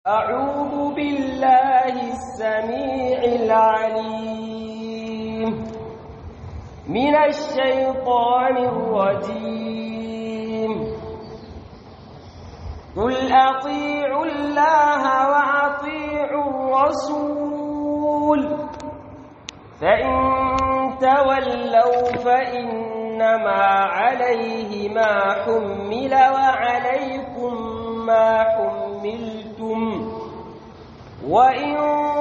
أعوذ بالله السميع العليم من الشيطان الرجيم قل أطيعوا الله وأطيعوا الرسول فإن تولوا فإنما عليه ما حمل وعليكم ما حملتم وإن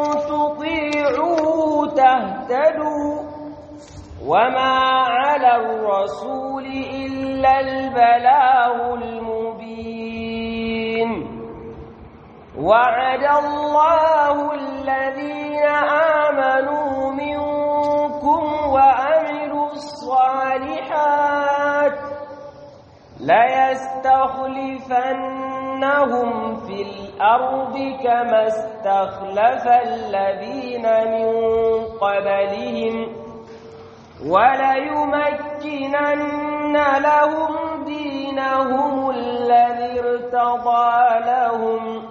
تطيعوا تهتدوا وما على الرسول إلا البلاغ المبين وعد الله الذين آمنوا منكم وعملوا الصالحات ليستخلفنهم في الأرض كما استخلف الذين من قبلهم وليمكنن لهم دينهم الذي ارتضى لهم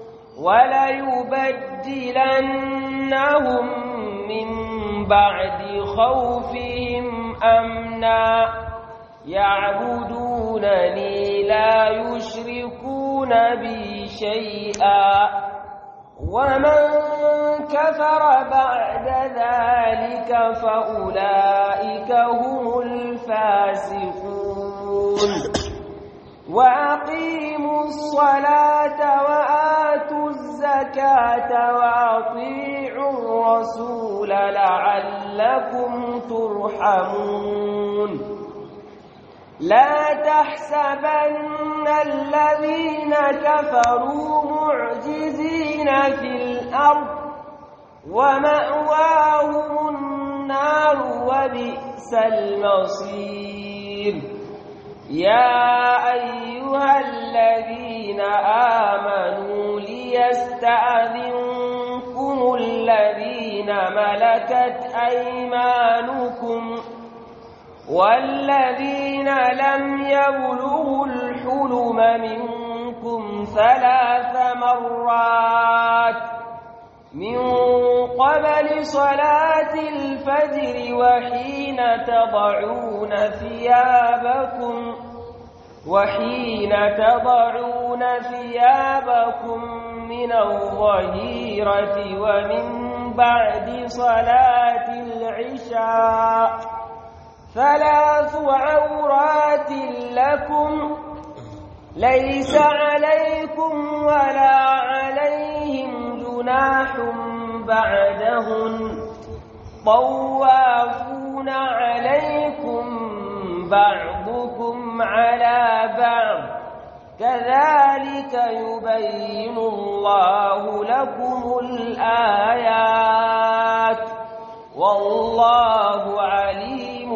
وليبدلنهم من بعد خوفهم أمنا يعبدونني لا يشركون بي شيئا ومن كفر بعد ذلك فأولئك هم الفاسقون وأقيموا الصلاة وآتوا الزكاة وأطيعوا الرسول لعلكم ترحمون لا تحسبن الذين كفروا معجزين في الأرض ومأواهم النار وبئس المصير يا أيها الذين آمنوا ليستأذنكم الذين ملكت أيمانكم والذين لم يبلغوا الحلم منكم ثلاث مرات من قبل صلاة الفجر وحين تضعون ثيابكم وحين تضعون ثيابكم من الظهيرة ومن بعد صلاة العشاء ثلاث عورات لكم ليس عليكم ولا عليهم جناح بعدهن طوافون عليكم بعضكم على بعض كذلك يبين الله لكم الآيات والله عليم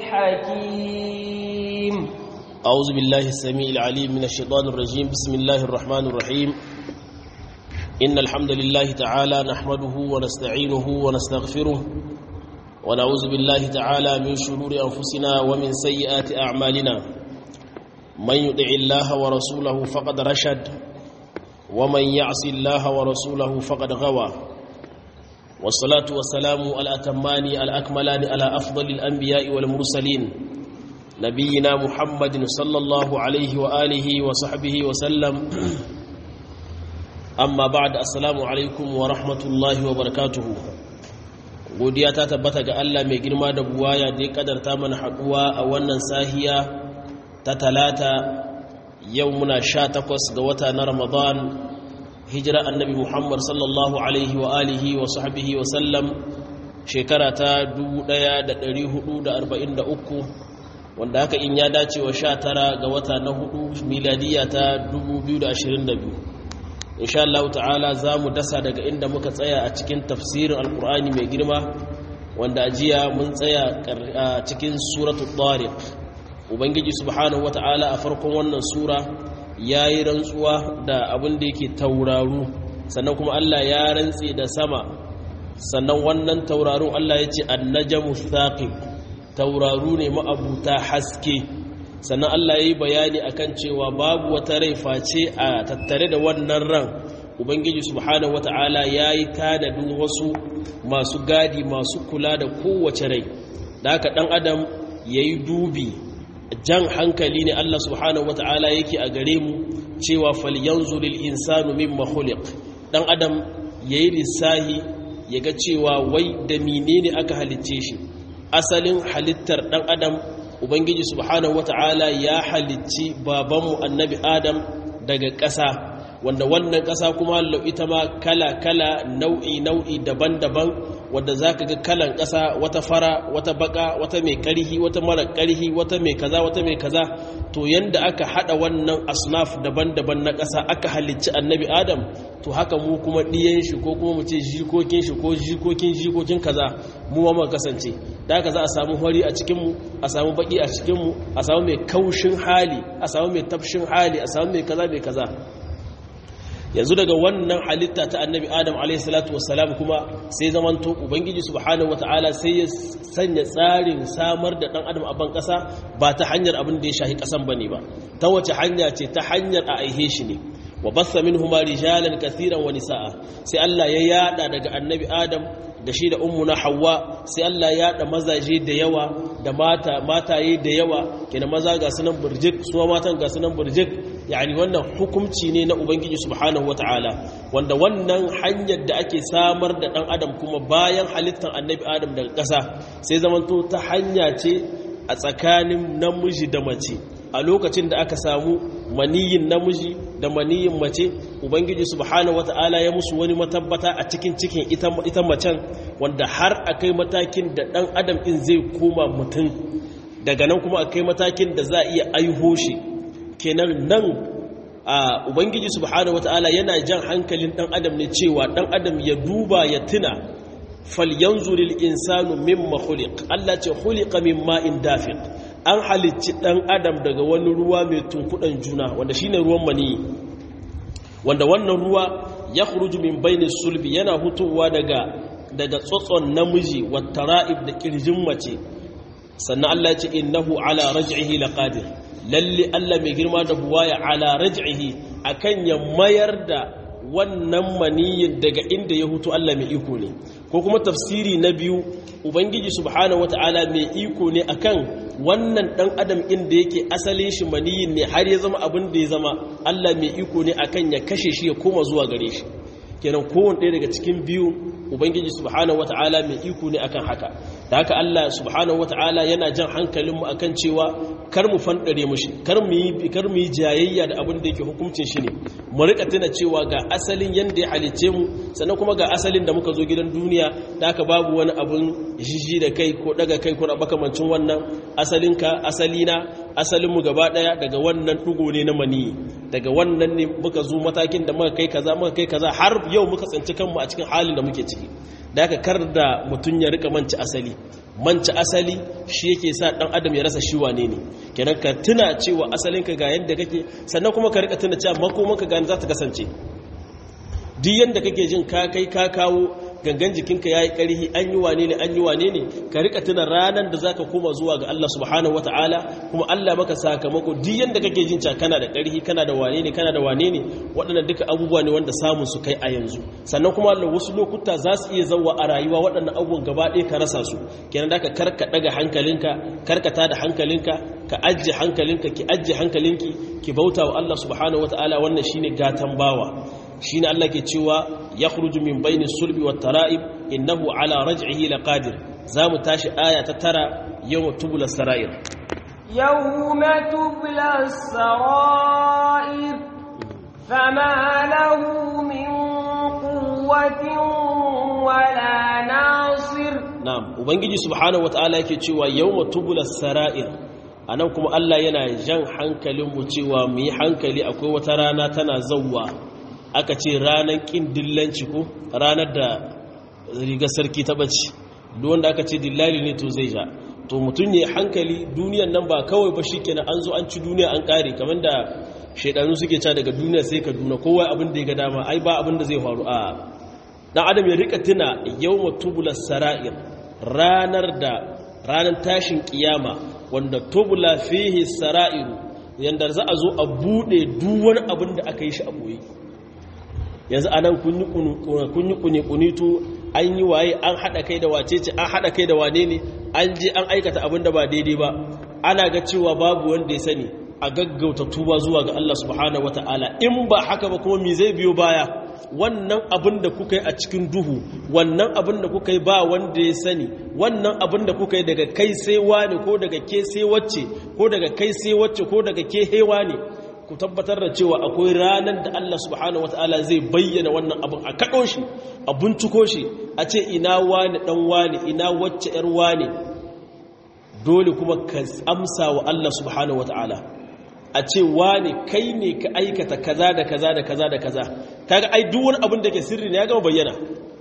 حكيم أعوذ بالله السميع العليم من الشيطان الرجيم بسم الله الرحمن الرحيم إن الحمد لله تعالى نحمده ونستعينه ونستغفره ونعوذ بالله تعالى من شرور أنفسنا ومن سيئات أعمالنا من يطع الله ورسوله فقد رشد ومن يعص الله ورسوله فقد غوى والصلاة والسلام الأتمان الأكملان على أفضل الأنبياء والمرسلين نبينا محمد صلى الله عليه وآله وصحبه وسلم أما بعد السلام عليكم ورحمة الله وبركاته godiya ta tabbata ga Allah mai girma da buwaya da ya kadarta mana haduwa a wannan sahiya ta talata yau muna sha takwas ga wata na ramadan hijira annabi muhammad sallallahu alaihi wa alihi wa sahbihi wa sallam shekara ta 1443 wanda haka in ya dace wa sha tara ga wata na hudu miladiya ta 2022 insha Allah ta'ala za mu dasa daga inda muka tsaya a cikin tafsirin alkur'ani mai girma wanda ajiya mun tsaya a cikin suratul tariq ubangiji subhanahu wata'ala a farkon wannan sura ya yi rantsuwa da abin da yake tauraru sannan kuma Allah ya rantse da sama sannan wannan taurarun Allah ya ce annajamu thaqib tauraru ne ma'abuta haske sannan Allah ya yi bayani akan cewa babu wata rai face a tattare da wannan ran ubangiji subhanahu wata'ala yayi tanadin wasu masu gadi masu kula da kowace rai da haka dan adam yayi dubi jan hankali ne Allah subhanahu wata'ala yake a gare mu cewa falyanzuril insanu mimma khuliq dan adam yayi lissahi yaga cewa wai da menene aka halicce shi asalin halittar dan adam ubangiji subhanahu wata'ala ya halicci babanmu annabi adam daga ƙasa wanda wannan ƙasa kuma ita ma kala-kala nau'i-nau'i daban-daban wadda za ka ga kalan ƙasa wata fara wata baka wata mai ƙarhi wata mara ƙarhi wata mai kaza wata mai kaza to yanda aka haɗa wannan asnaf daban-daban na ƙasa aka halicci annabi adam to haka mu kuma ɗiyan shi ko kuma mu ce jikokin shi ko jikokin jikokin kaza mu ma kasance da haka za a samu hori a cikinmu a samu baki a cikinmu a samu mai kaushin hali a samu mai tafshin hali a samu mai kaza mai kaza yanzu daga wannan halitta ta annabi adam alaihissalatu wassalam kuma sai zamanto ubangiji subhanahu wataala sai ya sanya tsarin samar da dan adam a ban kasa ba ta hanyar abin da ya shahi kasan bane ba ta wace hanya ce ta hanyar a aihe shi ne wa bassa minhuma rijalan kathiran wa nisaa sai Allah ya yada daga annabi adam da shi da ummuna hawa sai Allah ya da mazaje da yawa da mata mataye da yawa kenan maza ga sunan burjik su matan ga sunan burjik yani wannan hukunci ne na ubangiji subhanahu wataala wanda wannan hanyar da ake samar da dan adam kuma bayan halittar annabi adam daga ƙasa sai zamanto ta hanya ce a tsakanin namiji da mace a lokacin da aka samu maniyin namiji da maniyin mace ubangiji subhanahu wata'ala ya musu wani matabbata a cikin cikin ita macen wanda har akai matakin da dan adam in zai koma mutum daga nan kuma akai matakin da za a iya aiho shi kenan nan a ubangiji subhanahu wata'ala yana jan hankalin dan adam ne cewa dan adam ya duba ya tuna falyanzuril insanu mimma khuliq Allah ce khuliqa min ma'in dafiq an halicci ɗan adam daga wani ruwa mai tunkuɗan juna wanda shine ruwan mani wanda wannan ruwa ya khuruju min baini sulbi yana hutowa daga daga tsotson namiji wattara'ib da kirjin mace sannan Allah ya ce innahu ala raj'ihi laqadir lalle Allah mai girma da buwaya ala raj'ihi akan ya mayar da wannan maniyin daga inda ya hutu Allah mai iko ne ko kuma tafsiri na biyu ubangiji subhanahu wataala mai iko ne akan wannan dan adam inda yake asalin shi maniyin ne har ya zama abin da ya zama Allah mai iko ne akan ya kashe shi ya koma zuwa gare shi kenan kowane ɗaya daga cikin biyu ubangiji subhanahu wataala mai iko ne akan haka da haka Allah subhanahu wataala yana jan hankalinmu akan cewa kar mu fandare mushi kar mu yi kar mu yi jayayya da abin da yake hukuncin shi ne mu rika tuna cewa ga asalin yanda ya halice mu sannan kuma ga asalin da muka zo gidan duniya da haka babu wani abun jiji da kai ko daga kai ko makamancin wannan asalinka asalina asalin mu gaba daya daga wannan dugo ne na mani daga wannan ne muka zo matakin da muka kai kaza muka kai kaza har yau muka tsinci kanmu a cikin halin da muke ciki da haka kar da mutun ya rika manci asali manci asali shi yake sa dan adam ya rasa shi wane ne kenan ka tuna cewa asalinka ga yadda kake sannan kuma ka rika tuna cewa makomanka ga za ta kasance duk yadda kake jin ka kai ka kawo gangan jikinka ya yi ƙarhi an yi wane ne an yi wane ne ka rika tuna ranar da za ka koma zuwa ga Allah subhanahu wa ta'ala kuma Allah maka sakamako duk yadda kake jin ca kana da ƙarhi kana da wane ne kana da wane ne waɗannan duka abubuwa ne wanda samun su kai a yanzu sannan kuma Allah wasu lokuta za su iya zauwa a rayuwa waɗannan abubuwan gaba ɗaya ka rasa su kenan da ka karka ɗaga hankalinka karkata da hankalinka ka ajiye hankalinka ki ajiye hankalinki ki bauta wa Allah subhanahu wa ta'ala wannan shine gatan bawa shine Allah ke cewa ya khruju min bayni sulbi wat tara'ib innahu ala raj'ihi laqadir zamu tashi aya ta tara yawm tubla sarair yawma tubla sarair fama lahu min quwwatin wala nasir na'am ubangiji subhanahu wataala yake cewa yawma tubla sarair anan kuma Allah yana jan hankalinmu cewa mu yi hankali akwai wata rana tana zawwa aka ce ranar ƙin dillanci ko ranar da riga sarki ta ɓace wanda aka ce dillali ne to zai ja to mutum ne hankali duniyan nan ba kawai ba shi kenan an zo an ci duniya an ƙare kamar da shaidanu suke ca daga duniya sai ka duna kowa abin da ya ga dama ai ba abin da zai faru a dan adam ya rika tuna yau matubula sara'ir ranar da ranar tashin kiyama wanda tubula fihi sara'iru yanda za a zo a buɗe duk wani abin da aka yi shi a ɓoye yanzu anan kun yi kuni-kunitu an yi waye an haɗa kai da wace ce an haɗa kai da wane ne an je an aikata abin da ba daidai ba ana ga cewa babu wanda ya sani a gaggauta tuba zuwa ga Allah subhanahu wata'ala in ba haka ba kuma me zai biyo baya wannan abin da kuka yi a cikin duhu wannan abin da kuka yi ba wanda ya sani wannan abin da kuka yi daga kai sai wani ko daga ke sai wacce ko daga kai sai wacce ko daga ke hewa ne ku tabbatar da cewa akwai ranar da Allah subhanahu wata'ala zai bayyana wannan abin a kaɗo shi a binciko shi a ce ina wani ɗan wani ina wacce ‘yar wani dole kuma ka amsa wa Allah subhanahu wata'ala a ce wani kai ne ka aikata kaza da kaza da kaza da kaza kaga ai duk wani abin da ke sirri ne ya gama bayyana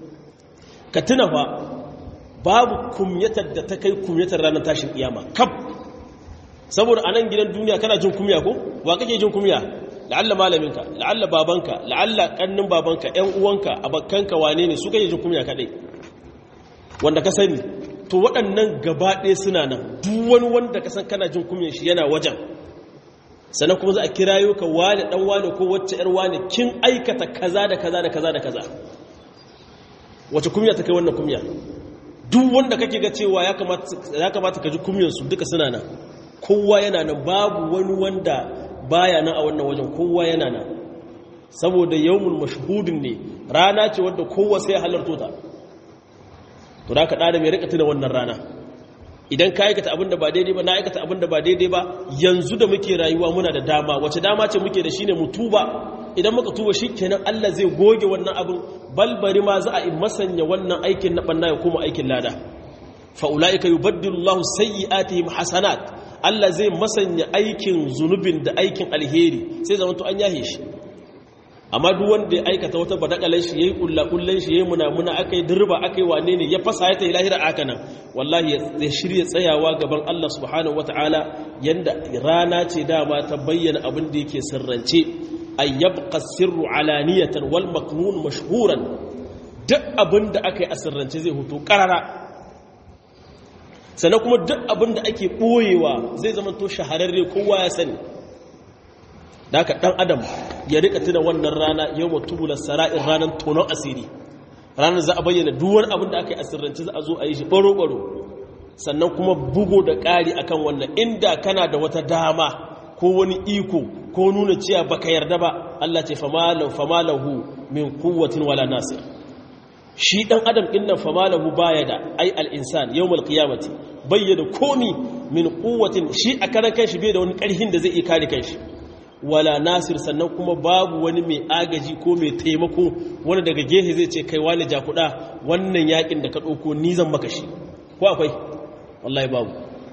ka tuna fa babu kumyatar da ta kai kumyatar ranar tashin kiyama kaf saboda a nan gidan duniya kana jin kumya ko wa kake jin kumya la'alla malaminka la'alla babanka la'alla kannin babanka ƴan uwanka abakkanka wane ne su kake jin kumya kadai wanda ka sani to waɗannan gaba ɗaya suna nan duk wani wanda ka san kana jin kumyan shi yana wajen sannan kuma za a kirayo ka wane dan wane ko wacce ƴar wane kin aikata kaza da kaza da kaza da kaza wace kumya ta kai wannan kumya duk wanda kake ga cewa ya kamata ka ji kumyansu duka suna nan kowa yana nan babu wani wanda baya nan a wannan wajen kowa yana nan saboda yawmul mashhudin ne rana ce wadda kowa sai halarto ta to da ka da mai rika tuna wannan rana idan ka aikata abinda ba daidai ba na aikata abinda ba daidai ba yanzu da muke rayuwa muna da dama wace dama ce muke da shine mu tuba idan muka tuba shikenan Allah zai goge wannan abin balbari ma za a yi masanya wannan aikin na banna ya koma aikin lada fa ulaika yubaddilu Allahu sayyi'atihim hasanat Allah zai masanya aikin zunubin da aikin alheri sai zama to an yahe shi amma duk wanda ya aikata wata badakalan shi yayi kullakullan shi yayi munamuna akai dirba akai wane ne ya fasa ya tayi lahira aka nan wallahi ya shirye tsayawa gaban Allah subhanahu wataala yanda rana ce dama ta bayyana abin da yake sirrance ay yabqa sirru alaniyatan wal maknun mashhuran duk abin da akai a sirrance zai hoto karara sannan kuma duk abin da ake ɓoyewa zai zama to shahararre kowa ya sani da aka ɗan adam ya rika tuna wannan rana yau mutubula sara'in ranar tonon asiri ranar za a bayyana duwar abin da aka yi asirranci za a zo a yi shi ɓaro-ɓaro sannan kuma bugo da ƙari akan wannan inda kana da wata dama ko wani iko ko nuna cewa baka yarda ba Allah ce famalahu min kuwatin wala nasir shi dan adam din nan famalahu baya da ai al-insan yawmal qiyamati bayyana komi min quwwatin shi a karan kanshi bai da wani karhin da zai iya kare kanshi wala nasir sannan kuma babu wani mai agaji ko mai taimako wani daga gehe zai ce kai wani jakuda wannan yakin da ka dauko ni zan maka shi ko akwai wallahi babu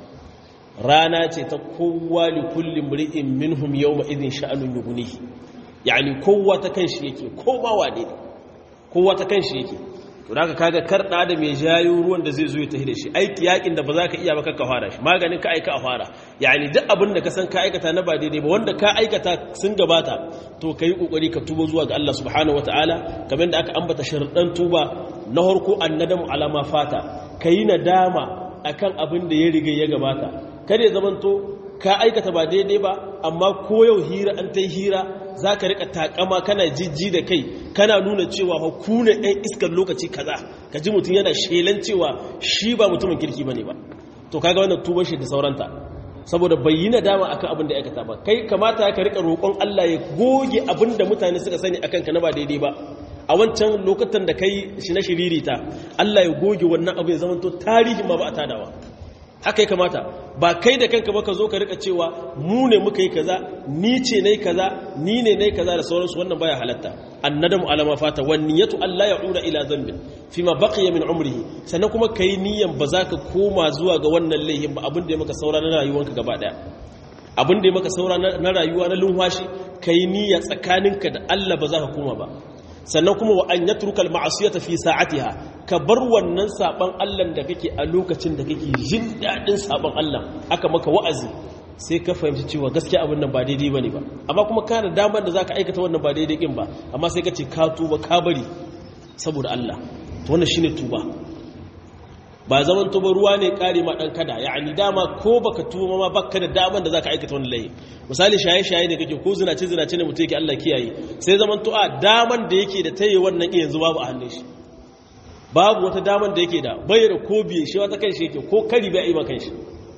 rana ce ta kowa li kulli mri'in minhum yawma idhin sha'anun yughnihi yani kowa ta kanshi yake kowa wane ne kowa ta kanshi yake to da kaga karda da mai jayo ruwan da zai zo ya tafi da shi aiki yakin da ba za ka iya ba ka fara shi maganin ka aika a fara yani duk abin da ka san ka aikata na ba daidai ba wanda ka aikata sun gabata to kai kokari ka tuba zuwa ga Allah subhanahu wataala kamar da aka ambata sharuɗan tuba na harko annadamu alama fata kayi nadama akan abin da ya riga ya gabata kada ya zamanto ka aikata ba daidai ba amma ko yau hira an ta hira za ka rika takama kana jijji da kai kana nuna cewa ku ne ɗan iskar lokaci kaza ka ji mutum yana shelan cewa shi ba mutumin kirki ba ne ba to kaga wannan tubar shi da sauranta saboda bayyana dama akan abin da ya aikata ba kai kamata ka rika roƙon Allah ya goge abin da mutane suka sani akan ka na ba daidai ba a wancan lokutan da kai shi na shiririta Allah ya goge wannan abu ya zamanto tarihin ma ba a tadawa haka ya kamata ba kai da kanka ba ka zo ka rika cewa mu ne muka yi kaza ni ce nayi kaza ni ne nayi kaza da sauransu wannan baya halatta annadamu alama fata wan niyatu alla ya'uda ila dhanbin fima baqiya min umrihi sannan kuma kai niyan ba za ka koma zuwa ga wannan laihin ba abin da ya maka saura na rayuwanka gaba daya abin da ya maka saura na rayuwa na lunwashi kai niyya tsakaninka da Allah ba za ka koma ba sannan kuma wa an yatruka al-ma'siyata fi sa'atiha ka bar wannan saban Allah da kake a lokacin da kake jin dadin saban Allah aka maka wa'azi sai ka fahimci cewa gaskiya abin nan ba daidai bane ba amma kuma kana damar da zaka aikata wannan ba daidai kin ba amma sai ka ce ka tuba ka bari saboda Allah to wannan shine tuba ba zaman tuba ruwa ne kare ma dan kada yani dama ko baka tuba ma baka da daman da zaka aikata wani laifi misali shaye shaye ne kake ko zinace zinace ne mutum yake Allah kiyaye sai zaman tu'a daman da yake da tayi wannan yanzu babu a hannun shi babu wata daman da yake da bayar ko biye shi wata kan shi yake ko kari bai yi ma kan shi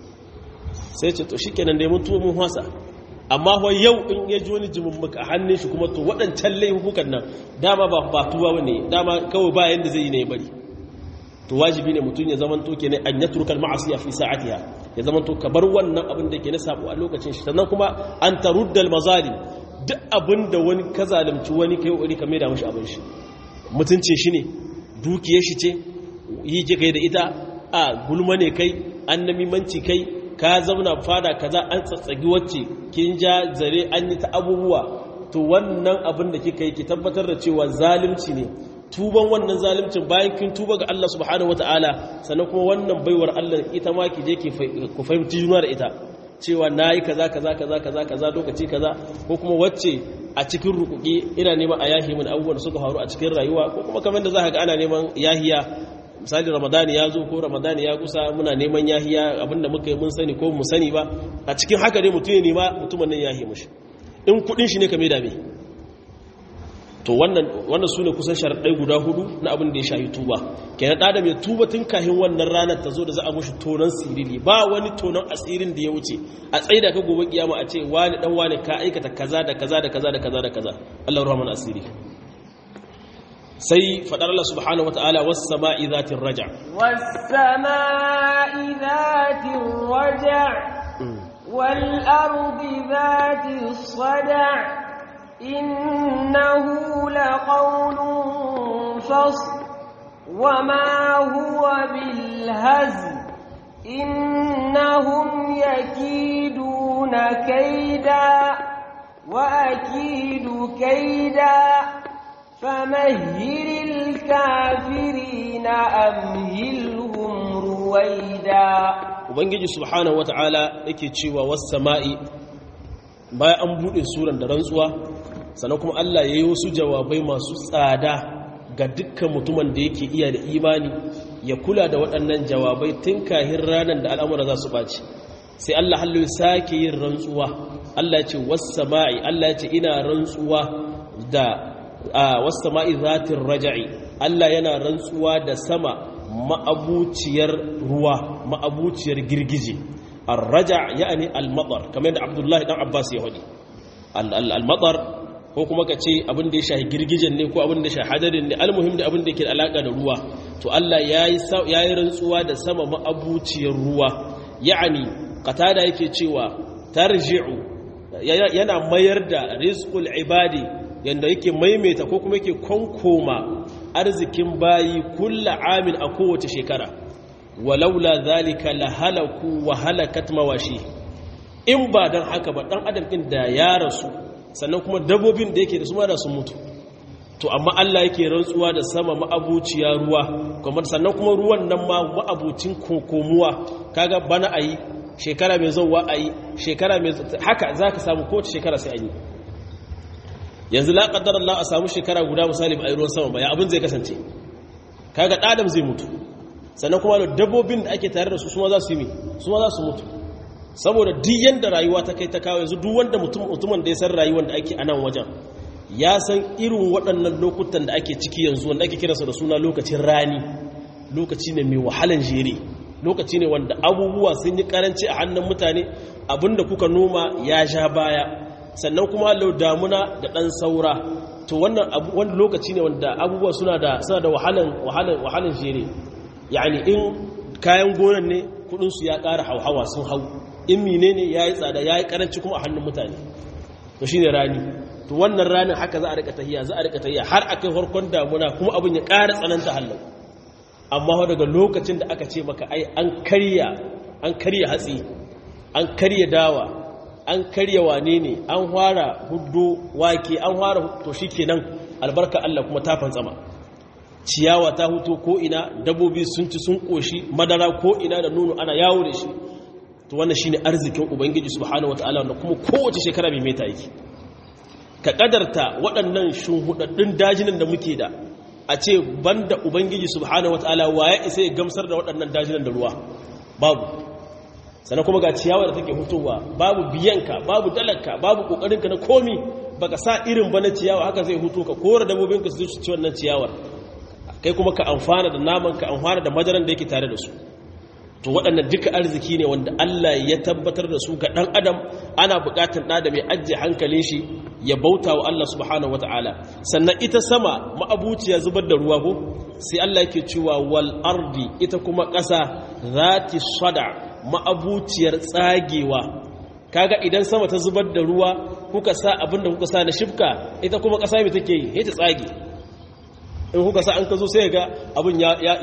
sai ce to shikenan dai mun tuba mun hwasa amma wa yau in ya ji wani jimin muka a hannun shi kuma to waɗancan laifukan nan dama ba ba tuba bane dama kawai ba yanda zai yi ne ya bari to wajibi ne mutum ya zaman to kenan an yatruka al-ma'asiya fi sa'atiha ya zaman to ka bar wannan abin da ke na sabo a lokacin shi sannan kuma an tarudda al-mazalim duk abin da wani ka zalunci wani kai wani ka maida mashi abin shi mutuncin shi ne dukiyar shi ce yi ke kai da ita a gulma ne kai an namimanci kai ka zauna fada kaza an tsatsagi wacce kin ja zare an yi ta abubuwa to wannan abin da kika yi ki tabbatar da cewa zalunci ne tuban wannan zalimcin bayan kin tuba ga Allah subhanahu wataala sannan kuma wannan baiwar Allah ita ma ki je ki ku fahimci juna da ita cewa nayi kaza kaza kaza kaza kaza lokaci kaza ko kuma wacce a cikin rukuki ina neman a yahi min abubuwan da suka faru a cikin rayuwa ko kuma kamar da zaka ga ana neman yahiya misali ramadani ya zo ko ramadani ya kusa muna neman yahiya abinda muka yi mun sani ko mu sani ba a cikin haka ne mutum ya nema mutumin nan yahi mushi in kudin shi ne ka mai dame to wannan wannan sune kusan sharadai guda hudu na abin da ya shahi tuba kenan adam ya tuba tun kahin wannan ranar ta zo da za a mushi tonon sirili ba wani tonon asirin da ya wuce a tsaida ka gobe kiyama a ce wani dan wani ka aikata kaza da kaza da kaza da kaza da kaza Allah rahman asiri sai fadar Allah subhanahu wataala was sama'i zatir raja was sama'i zatir raja wal ardi zatis sada' إنه لقول فصل وما هو بالهزل إنهم يكيدون كيدا وأكيد كيدا فمهل الكافرين أمهلهم رويدا وبنجي سبحانه وتعالى يكي والسماء bayan an buɗe suran da rantsuwa sannan kuma Allah ya yi wasu jawabai masu tsada ga dukkan mutumin da yake iya da imani ya kula da waɗannan jawabai tun kahin ranar da al'amura za su ɓaci sai Allah hallo sake yin rantsuwa Allah ce wassama'i Allah ce ina rantsuwa da wassama'i zatin raja'i Allah yana rantsuwa da sama ma'abuciyar ruwa ma'abuciyar girgije الرجع يعني المطر كما عند عبد الله بن عباس يهودي المطر ko kuma ka ce abin da ya shahi girgijen ne ko abin da ya shahi hadarin ne almuhim da abin da ke da alaka da ruwa to Allah ya yi rantsuwa da sama ma'abuciyar ruwa ya'ani qatada yake cewa tarji'u yana mayar da rizqul ibadi yanda yake maimaita ko kuma yake konkoma arzikin bayi kullu amin a kowace shekara walaula zalika la halaku wa halakat mawashi in ba dan haka ba dan adam din da ya rasu sannan kuma dabbobin da yake da su ma da sun mutu to amma Allah yake rantsuwa da sama ma'abuciya ruwa kuma sannan kuma ruwan nan ma ma'abucin kokomuwa kaga bana ayi shekara mai zuwa ayi shekara mai haka zaka samu kowace shekara sai an yi yanzu la qaddar Allah a samu shekara guda misali ba ayi ruwan sama ba ya abin zai kasance kaga adam zai mutu sannan kuma dabbobin da ake tare da su suma za su yi suma za su mutu saboda duk yanda rayuwa ta kai ta kawo yanzu duk wanda mutumin da ya san rayuwar da ake a nan wajen ya san irin waɗannan lokutan da ake ciki yanzu wanda ake kiransa da suna lokacin rani lokaci ne mai wahalan jere lokaci ne wanda abubuwa sun yi karanci a hannun mutane abinda kuka noma ya sha baya sannan kuma lau damuna da ɗan saura to wannan wani lokaci ne wanda abubuwa suna da suna da wahalan wahalan wahalan jere yani in kayan gonan ne kudinsu ya ƙara hauhawa sun hau in mine ne ya yi tsada ya yi ƙaranci kuma a hannun mutane to shi ne rani to wannan ranin haka za a rika tahiya za a rika tahiya har a kai farkon damuna kuma abin ya ƙara tsananta hallau amma daga lokacin da aka ce maka ai an karya an karya hatsi an karya dawa an karya wane ne an fara huddo wake an fara to shi kenan albarka Allah kuma ta fantsama ciyawa ta huto ko ina dabobi sun ci sun koshi madara ko ina da nono ana yawo da shi to wannan shine arzikin ubangiji subhanahu wataala wanda kuma kowace shekara mai meta yake ka kadarta waɗannan shuhudaddun dajinan da muke da a ce banda ubangiji subhanahu wataala waye isa ya gamsar da waɗannan dajinan da ruwa babu sannan kuma ga ciyawa da take hutowa babu biyanka babu dalarka babu kokarinka na komi baka sa irin ba na ciyawa haka zai huto ka kora dabbobinka su ci wannan ciyawar kai kuma ka amfana da naman ka amfana da madaran da yake tare da su to waɗannan duka arziki ne wanda Allah ya tabbatar da su ga ɗan adam ana buƙatar ɗa da mai ajiye hankalin shi ya bauta wa Allah subhanahu wata'ala sannan ita sama ma'abuciya zubar da ruwa ko sai Allah yake cewa wal ardi ita kuma ƙasa zati sada ma'abuciyar tsagewa kaga idan sama ta zubar da ruwa kuka sa abin da kuka sa na shifka ita kuma ƙasa mai take yi ta tsage in kuka sa an ka zo sai ga abin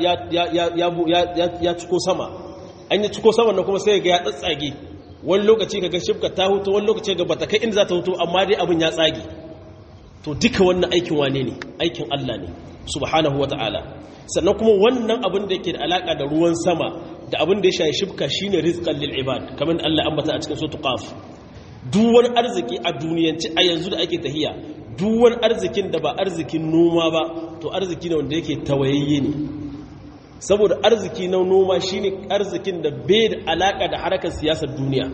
ya ciko sama an yi ciko sama na kuma sai ga ya tsatsage wani lokaci ga shifka ta hutu wani lokaci ga bata kai inda za ta hutu amma dai abin ya tsage to duka wannan aikin wane ne aikin Allah ne subhanahu wa ta'ala sannan kuma wannan abin da yake da alaka da ruwan sama da abin da ya shayi shifka shine rizqan lil ibad kamar Allah ambata a cikin suratul qaf duk wani arziki a duniyanci a yanzu da ake tahiya duk wani arzikin da ba arzikin noma ba to arziki ne wanda yake tawayayye ne saboda arziki na noma shine arzikin da bai da alaka da harakar siyasar duniya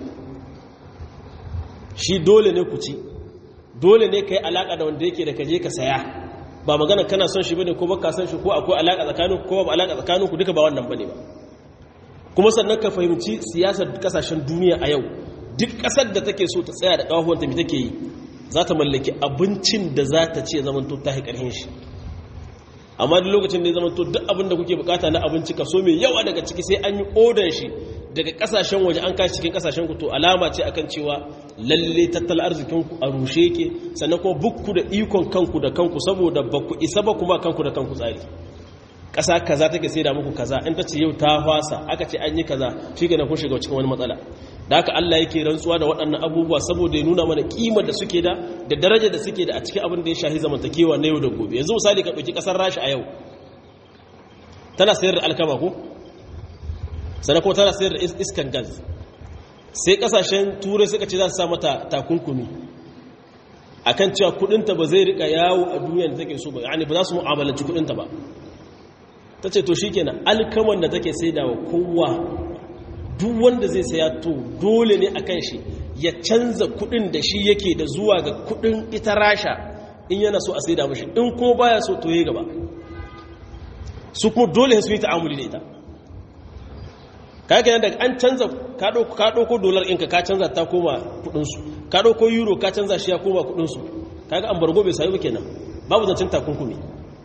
shi dole ne ku ci dole ne ka yi alaka da wanda yake da kaje ka saya ba magana kana son shi bane ko baka son shi ko akwai alaka tsakanin ko ba alaka tsakanin ku duka ba wannan bane ba kuma sannan ka fahimci siyasar kasashen duniya a yau duk kasar da take so ta tsaya da kafafuwan ta me take yi za ta mallaki abincin da za ta ce zamanto ta haƙarhin shi amma duk lokacin da ya zamanto duk abin da kuke bukata na abinci kaso mai yawa daga ciki sai an yi odan shi daga kasashen waje an kashi cikin kasashen ku to alama ce akan cewa lalle tattalin arzikin ku a rushe yake sannan kuma bukku da ikon kanku da kanku saboda ba ku isa ba kuma kanku da kanku tsari ƙasa kaza take sai da muku kaza in ta ce yau ta fasa aka ce an yi kaza shi ga kun shiga cikin wani matsala da haka Allah yake rantsuwa da waɗannan abubuwa saboda ya nuna mana kimar da suke da da daraja da suke da a cikin abin da ya shahi zamantakewa na yau da gobe yanzu misali ka ɗauki ƙasar rasha a yau tana sayar da alkama ko sannan kuma tana sayar da iskan gas sai ƙasashen turai suka ce za su sa mata takunkumi akan cewa kuɗinta ba zai rika yawo a duniya da take so ba yani ba za su mu'amalanci kuɗinta ba ta ce to shikenan alkaman da take saidawa kowa duk wanda zai saya to dole ne akan shi ya canza kudin da shi yake da zuwa ga kudin ita rasha in yana so a saida mashi in kuma baya so to yayi gaba su kuma dole su yi ta'amuli da ita kaga daga an canza ka dauko ka dauko dollar ɗinka ka canza ta koma kudin su ka dauko euro ka canza shi ya koma kudin su kaga an bargo bai sayi ba kenan babu zancen takunkumi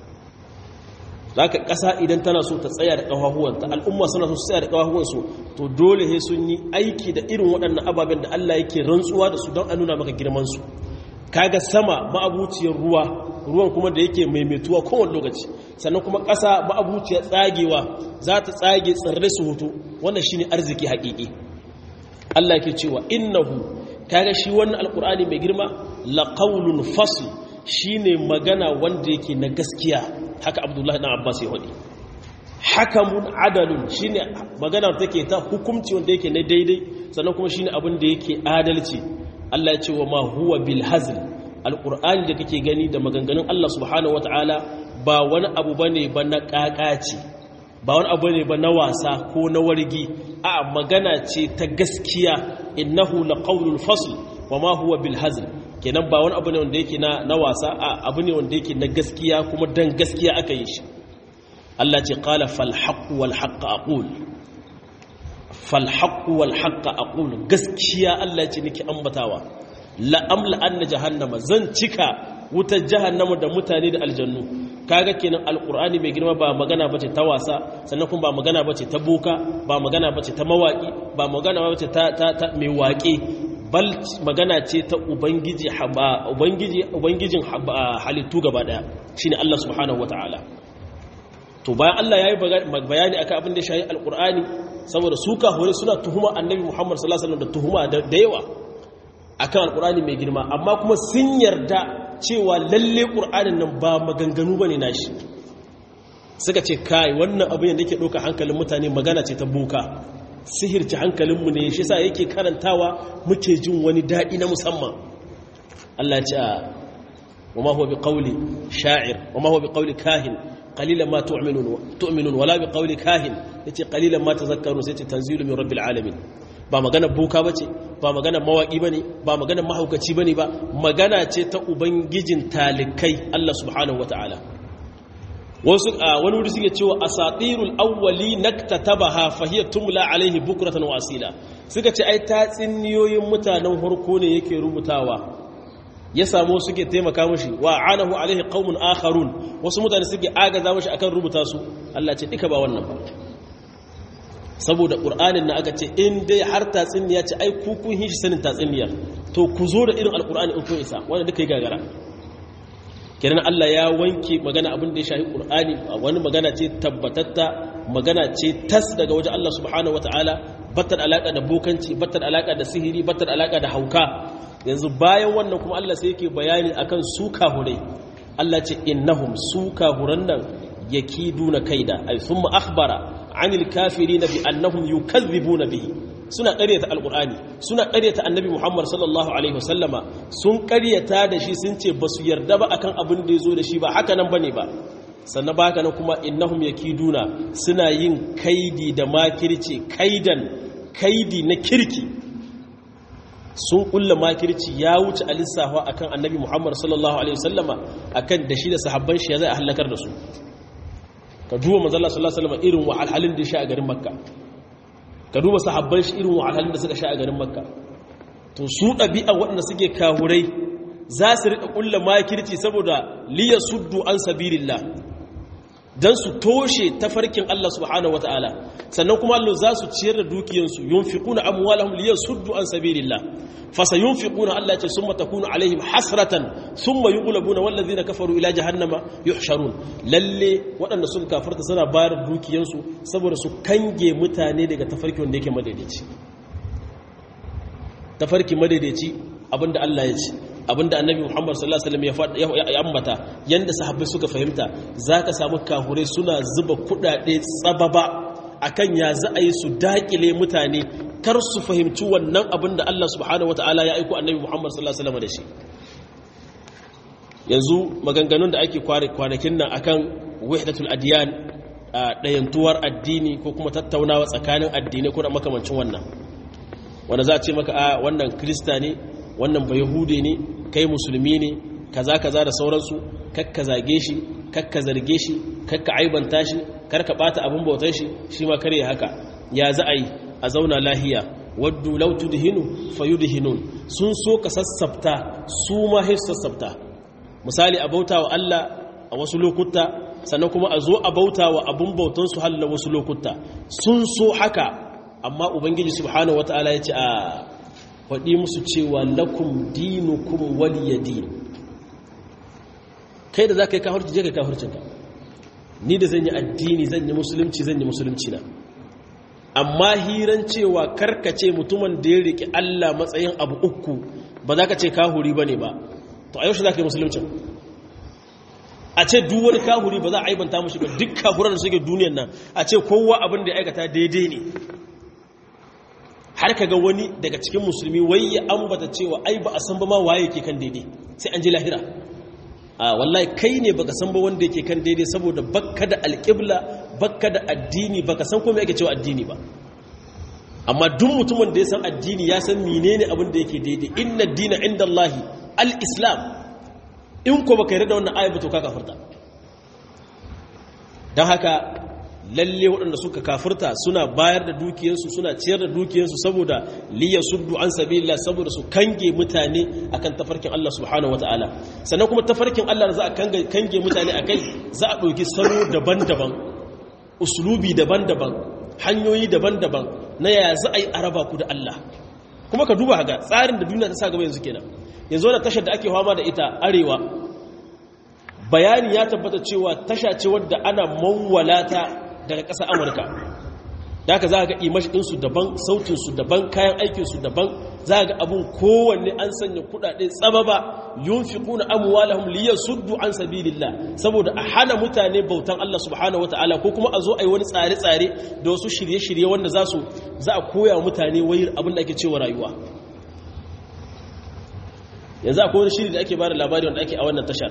zaka ƙasa idan tana so ta tsaya da ƙafafuwanta al'umma suna so su tsaya da ƙafafuwansu to dole he sun yi aiki da irin waɗannan ababen da Allah yake rantsuwa da su don a nuna maka girmansu kaga sama ma'abuciyar ruwa ruwan kuma da yake maimaituwa kowane lokaci sannan kuma ƙasa ma'abuciyar tsagewa za ta tsage tsirrai su hutu wannan shine arziki haƙiƙi Allah yake cewa innahu kaga shi wannan alqur'ani mai girma laqawlun fasl shine magana wanda yake na gaskiya haka abdullahi dan abbas ya wadi hakamun adalun shine magana take ta hukunci wanda yake na daidai sannan kuma shine abin da yake adalci Allah ya ce wa ma huwa bil hazl alqur'ani da kake gani da maganganun Allah subhanahu wataala ba wani abu bane ba na kakaci ba wani abu ne ba na wasa ko na wargi a magana ce ta gaskiya innahu laqawlul fasl wa ma huwa bil hazl kenan ba wani abu ne wanda yake na na wasa a abu ne wanda yake na gaskiya kuma dan gaskiya aka yi shi Allah ce qala fal haqq wal haqq aqul fal haqq wal haqq aqul gaskiya Allah ya ce nake ambatawa la amla anna jahannama zan cika wutar jahannama da mutane da aljannu kaga kenan alqur'ani mai girma ba magana bace ta wasa sannan kuma ba magana bace ta boka ba magana bace ta mawaki ba magana bace ta ta mai waƙe bal magana ce ta ubangiji ubangiji ubangijin halittu gaba daya shine Allah subhanahu wataala to bayan Allah yayi bayani akan abin da shayi alqur'ani saboda su hore suna tuhuma annabi Muhammad sallallahu alaihi wasallam da tuhuma da yawa akan alqur'ani mai girma amma kuma sun yarda cewa lalle qur'anin nan ba maganganu bane nashi suka ce kai wannan abin da yake doka hankalin mutane magana ce ta boka sihirci hankalinmu ne shi sa yake karantawa muke jin wani daɗi na musamman Allah ce wama huwa biqawli sha'ir wama huwa biqawli kahin qalilan ma tu'minun tu'minun wala biqawli kahin yace qalilan ma tazakkarun sai ce tanzilu min rabbil alamin ba magana boka bace ba magana mawaki bane ba magana mahaukaci bane ba magana ce ta ubangijin talikai Allah subhanahu wataala wasu a wani wuri suke cewa asatirul awwali naktatabaha fahiya tumla alaihi bukratan wa asila suka ce ai tatsiniyoyin mutanen harko ne yake rubutawa ya samu suke taimaka mashi wa anahu alaihi qaumun akharun wasu mutane suke agaza mashi akan rubuta su Allah ce duka ba wannan ba saboda qur'anin na aka ce in dai har tatsiniya ce ai ku kun hishi sanin tatsiniya to ku zo da irin alqur'ani in kun isa wanda duka yi gagara kenan Allah ya wanke magana abin da ya shafi Qur'ani wani magana ce tabbatatta magana ce tas daga wajen Allah subhanahu wataala battar alaka da bokanci battar alaka da sihiri battar alaka da hauka yanzu bayan wannan kuma Allah sai yake bayani akan su kahurai Allah ce innahum su kahuran nan yakiduna kaida ay thumma akhbara anil kafirin bi annahum yukazzibuna bihi suna ƙaryata alƙur'ani suna ƙaryata annabi muhammad sallallahu alaihi wasallama sun ƙaryata da shi sun ce ba su yarda ba akan abin da ya zo da shi ba haka nan ba ne ba sannan ba haka nan kuma innahum yakiduna suna yin kaidi da makirci kaidan kaidi na kirki sun kulla makirci ya wuce a lissafa akan annabi muhammad sallallahu alaihi wasallama akan da shi da sahabban shi ya zai a halakar da su ka duba manzala sallallahu alaihi wasallama irin wahalhalin da shi a garin makka ka duba sahabban shi irin wahalhalun da suka sha a garin makka to su ɗabi'a waɗanda suke kahurai za su riƙa ƙulla makirci saboda liya suddu an sabirillah don su toshe tafarkin Allah subhanahu wa ta'ala sannan kuma Allah za su ciyar da dukiyansu yunfiquna amwalahum liya suddu an sabilillah fasa yunfiquna Allah ce summa takunu alaihim hasratan summa yughlabuna wallazina kafaru ila jahannama yuhsharun lalle waɗanda sun kafarta suna bayar dukiyansu saboda su kange mutane daga tafarki wanda yake madaidaici tafarki madaidaici abinda Allah ya ce abinda annabi Muhammad sallallahu alaihi wasallam ya ambata yanda sahabbai suka fahimta zaka samu kahure suna zuba kudade tsababa akan ya za a yi su dakile mutane kar su fahimci wannan abinda Allah subhanahu wataala ya aiko annabi Muhammad sallallahu alaihi wasallam da shi yanzu maganganun da ake kwanakin nan akan wahdatul adiyan dayantuwar addini ko kuma tattaunawa tsakanin addinai ko da makamancin wannan wanda za a ce maka a wannan krista ne wannan ba yahude ne kai musulmi ne kaza kaza da sauransu kakka zage shi kakka zarge shi kakka aibanta shi karka bata abin bautar shi shi ma kare haka ya za a yi a zauna lahiya waddu law tudhinu fayudhinun sun so ka sassafta su ma sai sassafta misali a bauta wa Allah a wasu lokuta sannan kuma a zo a bauta wa abun bautan su halla wasu lokuta sun so haka amma ubangiji subhanahu wataala ya ce a faɗi musu cewa lakum dinukum waliya din kai da za ka yi kafirci je ka yi kafircinka ni da zan yi addini zan yi musulunci zan yi musulunci na amma hiran cewa karkace mutumin da ya riƙe Allah matsayin abu uku ba za ka ce kahuri ba ne ba to a yaushe za ka yi musuluncin a ce duk wani kahuri ba za a aibanta mashi ba duk kahuran da suke duniyan nan a ce kowa abin da ya aikata daidai ne har ka ga wani daga cikin musulmi wai ya ambata cewa ai ba a san ba ma waye ke kan daidai sai an ji lahira a wallahi kai ne baka san ba wanda yake kan daidai saboda bakka da alƙibla bakka da addini baka san komai ake cewa addini ba amma duk mutumin da ya san addini ya san menene abin da yake daidai inna dina inda Allahi al-islam in ko baka yarda da wannan ayatu to ka kafirta dan haka lalle waɗanda suka kafirta suna bayar da dukiyarsu suna ciyar da dukiyarsu saboda liya suddu an sabilillah saboda su kange mutane akan tafarkin Allah subhanahu wataala sannan kuma tafarkin Allah za a kange mutane akai za a ɗauki salo daban-daban uslubi daban-daban hanyoyi daban-daban na yaya za a yi araba ku da Allah kuma ka duba ga tsarin da duniya ta sa gaba yanzu kenan yanzu wannan tashar da ake fama da ita arewa bayani ya tabbata cewa tasha ce wadda ana mawwalata daga ƙasar amurka da haka za a ga imashinsu daban sautinsu daban kayan aikinsu daban za a ga abin kowanne an sanya kudade tsababa yun fi kuna amuwalahum liya suddu an sabilillah saboda a hana mutane bautan Allah subhanahu wata'ala ko kuma a zo a yi wani tsare-tsare da wasu shirye-shirye wanda za su za a koya wa mutane wai abin da ake cewa rayuwa yanzu akwai wani shiri da ake bada labari wanda ake a wannan tashar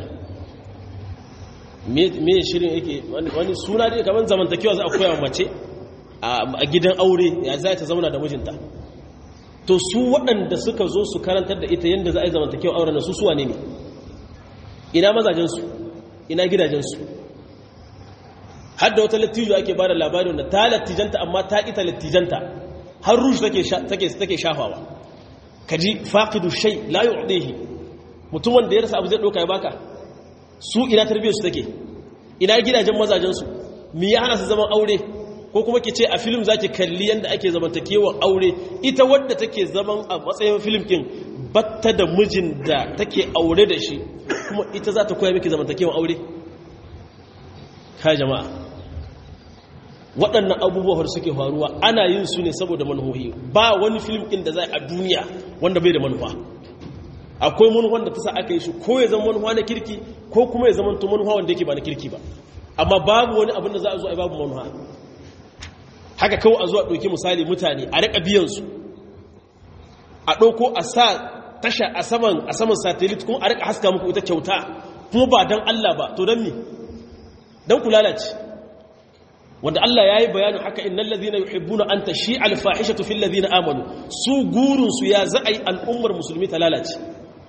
me shirin yake wani suna dai kamar zamantakewa za a koya wa mace a gidan aure ya za ta zauna da mijinta to su waɗanda suka zo su karantar da ita yadda za a yi zamantakewa auren na su suwa ne ne ina mazajensu ina gidajensu har da wata lattijo ake ba da labari wanda ta lattijanta amma ta ita lattijanta har rush take shafawa kaji faqidu shay la yu'dihi mutum wanda ya rasa abu zai doka ya baka su ina tarbiyyar su take ina gidajen mazajen su me ya hana su zaman aure ko kuma ke ce a film zaki kalli yanda ake zamantakewar aure ita wadda take zaman a matsayin film kin batta da mijin da take aure da shi kuma ita za ta koya miki zamantakewar aure ka jama'a waɗannan abubuwa da suke faruwa ana yin su ne saboda manuhohi ba wani film ɗin da za a duniya wanda bai da manufa akwai manuwan da ta sa aka yi shi ko ya zama manuwa na kirki ko kuma ya zama to manuwa wanda yake ba na kirki ba amma babu wani abin da za a zo a babu manuwa haka kawai a zuwa ɗauki misali mutane a riƙa biyansu a ɗauko a sa tasha a saman a saman satellite kuma a riƙa haska muku ita kyauta kuma ba don Allah ba to don me don ku lalace wanda Allah ya yi bayanin haka innan lazina yuhibbuna an tashi alfahishatu fil lazina amanu su gurinsu ya za a yi al'ummar musulmi ta lalace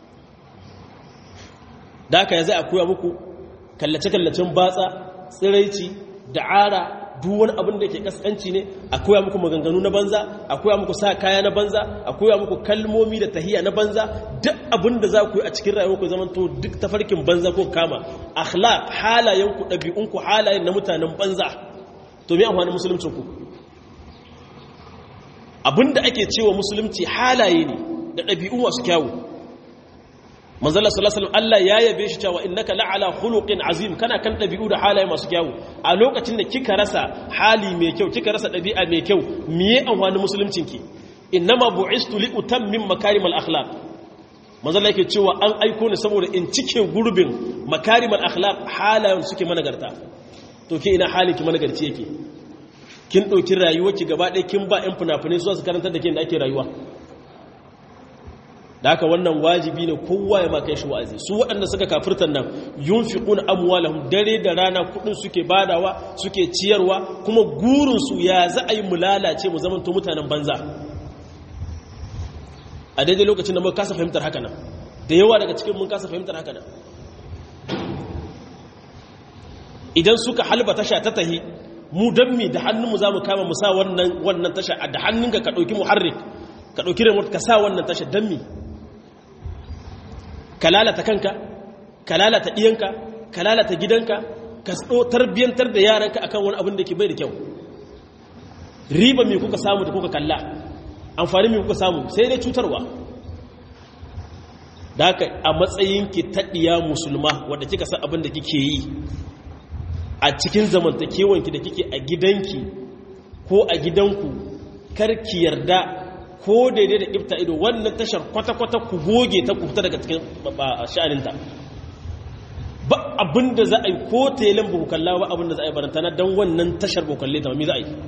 da haka ya za a koya muku kallace-kallacen batsa tsiraici da'ara duk wani abin da ke kaskanci ne a koya muku maganganu na banza a koya muku sa kaya na banza a koya muku kalmomi da tahiya na banza duk abin da za ku yi a cikin rayuwa ku zaman to duk tafarkin banza ko kama akhlaq halayenku ɗabi'unku halayen na mutanen banza to me amfanin musuluncin ku abinda ake cewa musulunci halaye ne da ɗabi'u masu kyawu manzala sallallahu alaihi Allah ya yabe shi cewa innaka la'ala khuluqin azim kana kan ɗabi'u da halaye masu kyawu a lokacin da kika rasa hali mai kyau kika rasa ɗabi'a mai kyau miye amfanin musuluncin ki innama bu'istu li utammim makarimal akhlaq manzala yake cewa an aiko ni saboda in cike gurbin makarimal akhlaq halayen suke managarta to ke ina halin ki managarci yake kin ɗauki rayuwarki gaba ɗaya kin ba 'yan fina-finai su karantar da ke da ake rayuwa da haka wannan wajibi ne kowa ya maka shi wa'azi su waɗanda suka kafirtan nan yun fi ƙun amwalahum dare da rana kuɗin suke badawa suke ciyarwa kuma gurinsu ya za a yi mu lalace mu zamanto mutanen banza a daidai lokacin da mun kasa fahimtar haka nan da yawa daga cikin mun kasa fahimtar haka nan idan suka halba tasha ta tahi mu don mi da hannunmu za mu kama mu sa wannan tasha da hannunka ka ɗauki muharrik ka ɗauki remote ka sa wannan tasha don mi ka lalata kanka ka lalata ɗiyanka ka lalata gidanka ka tarbiyyantar da yaranka akan wani abin da ke bai da kyau riba mai kuka samu da kuka kalla amfani mai kuka samu sai dai cutarwa da haka a matsayinki taɗiya musulma wadda kika san abin da kike yi a cikin zamantakewanki da kike a gidanki ko a gidanku karki yarda ko daidai da ifta ido wannan tashar kwata-kwata ku goge ta kuta daga cikin sha'aninta ba abinda za a yi ko telen ba kalla ba abinda za a yi barantana don wannan tashar ba kalle ta ba mi za a yi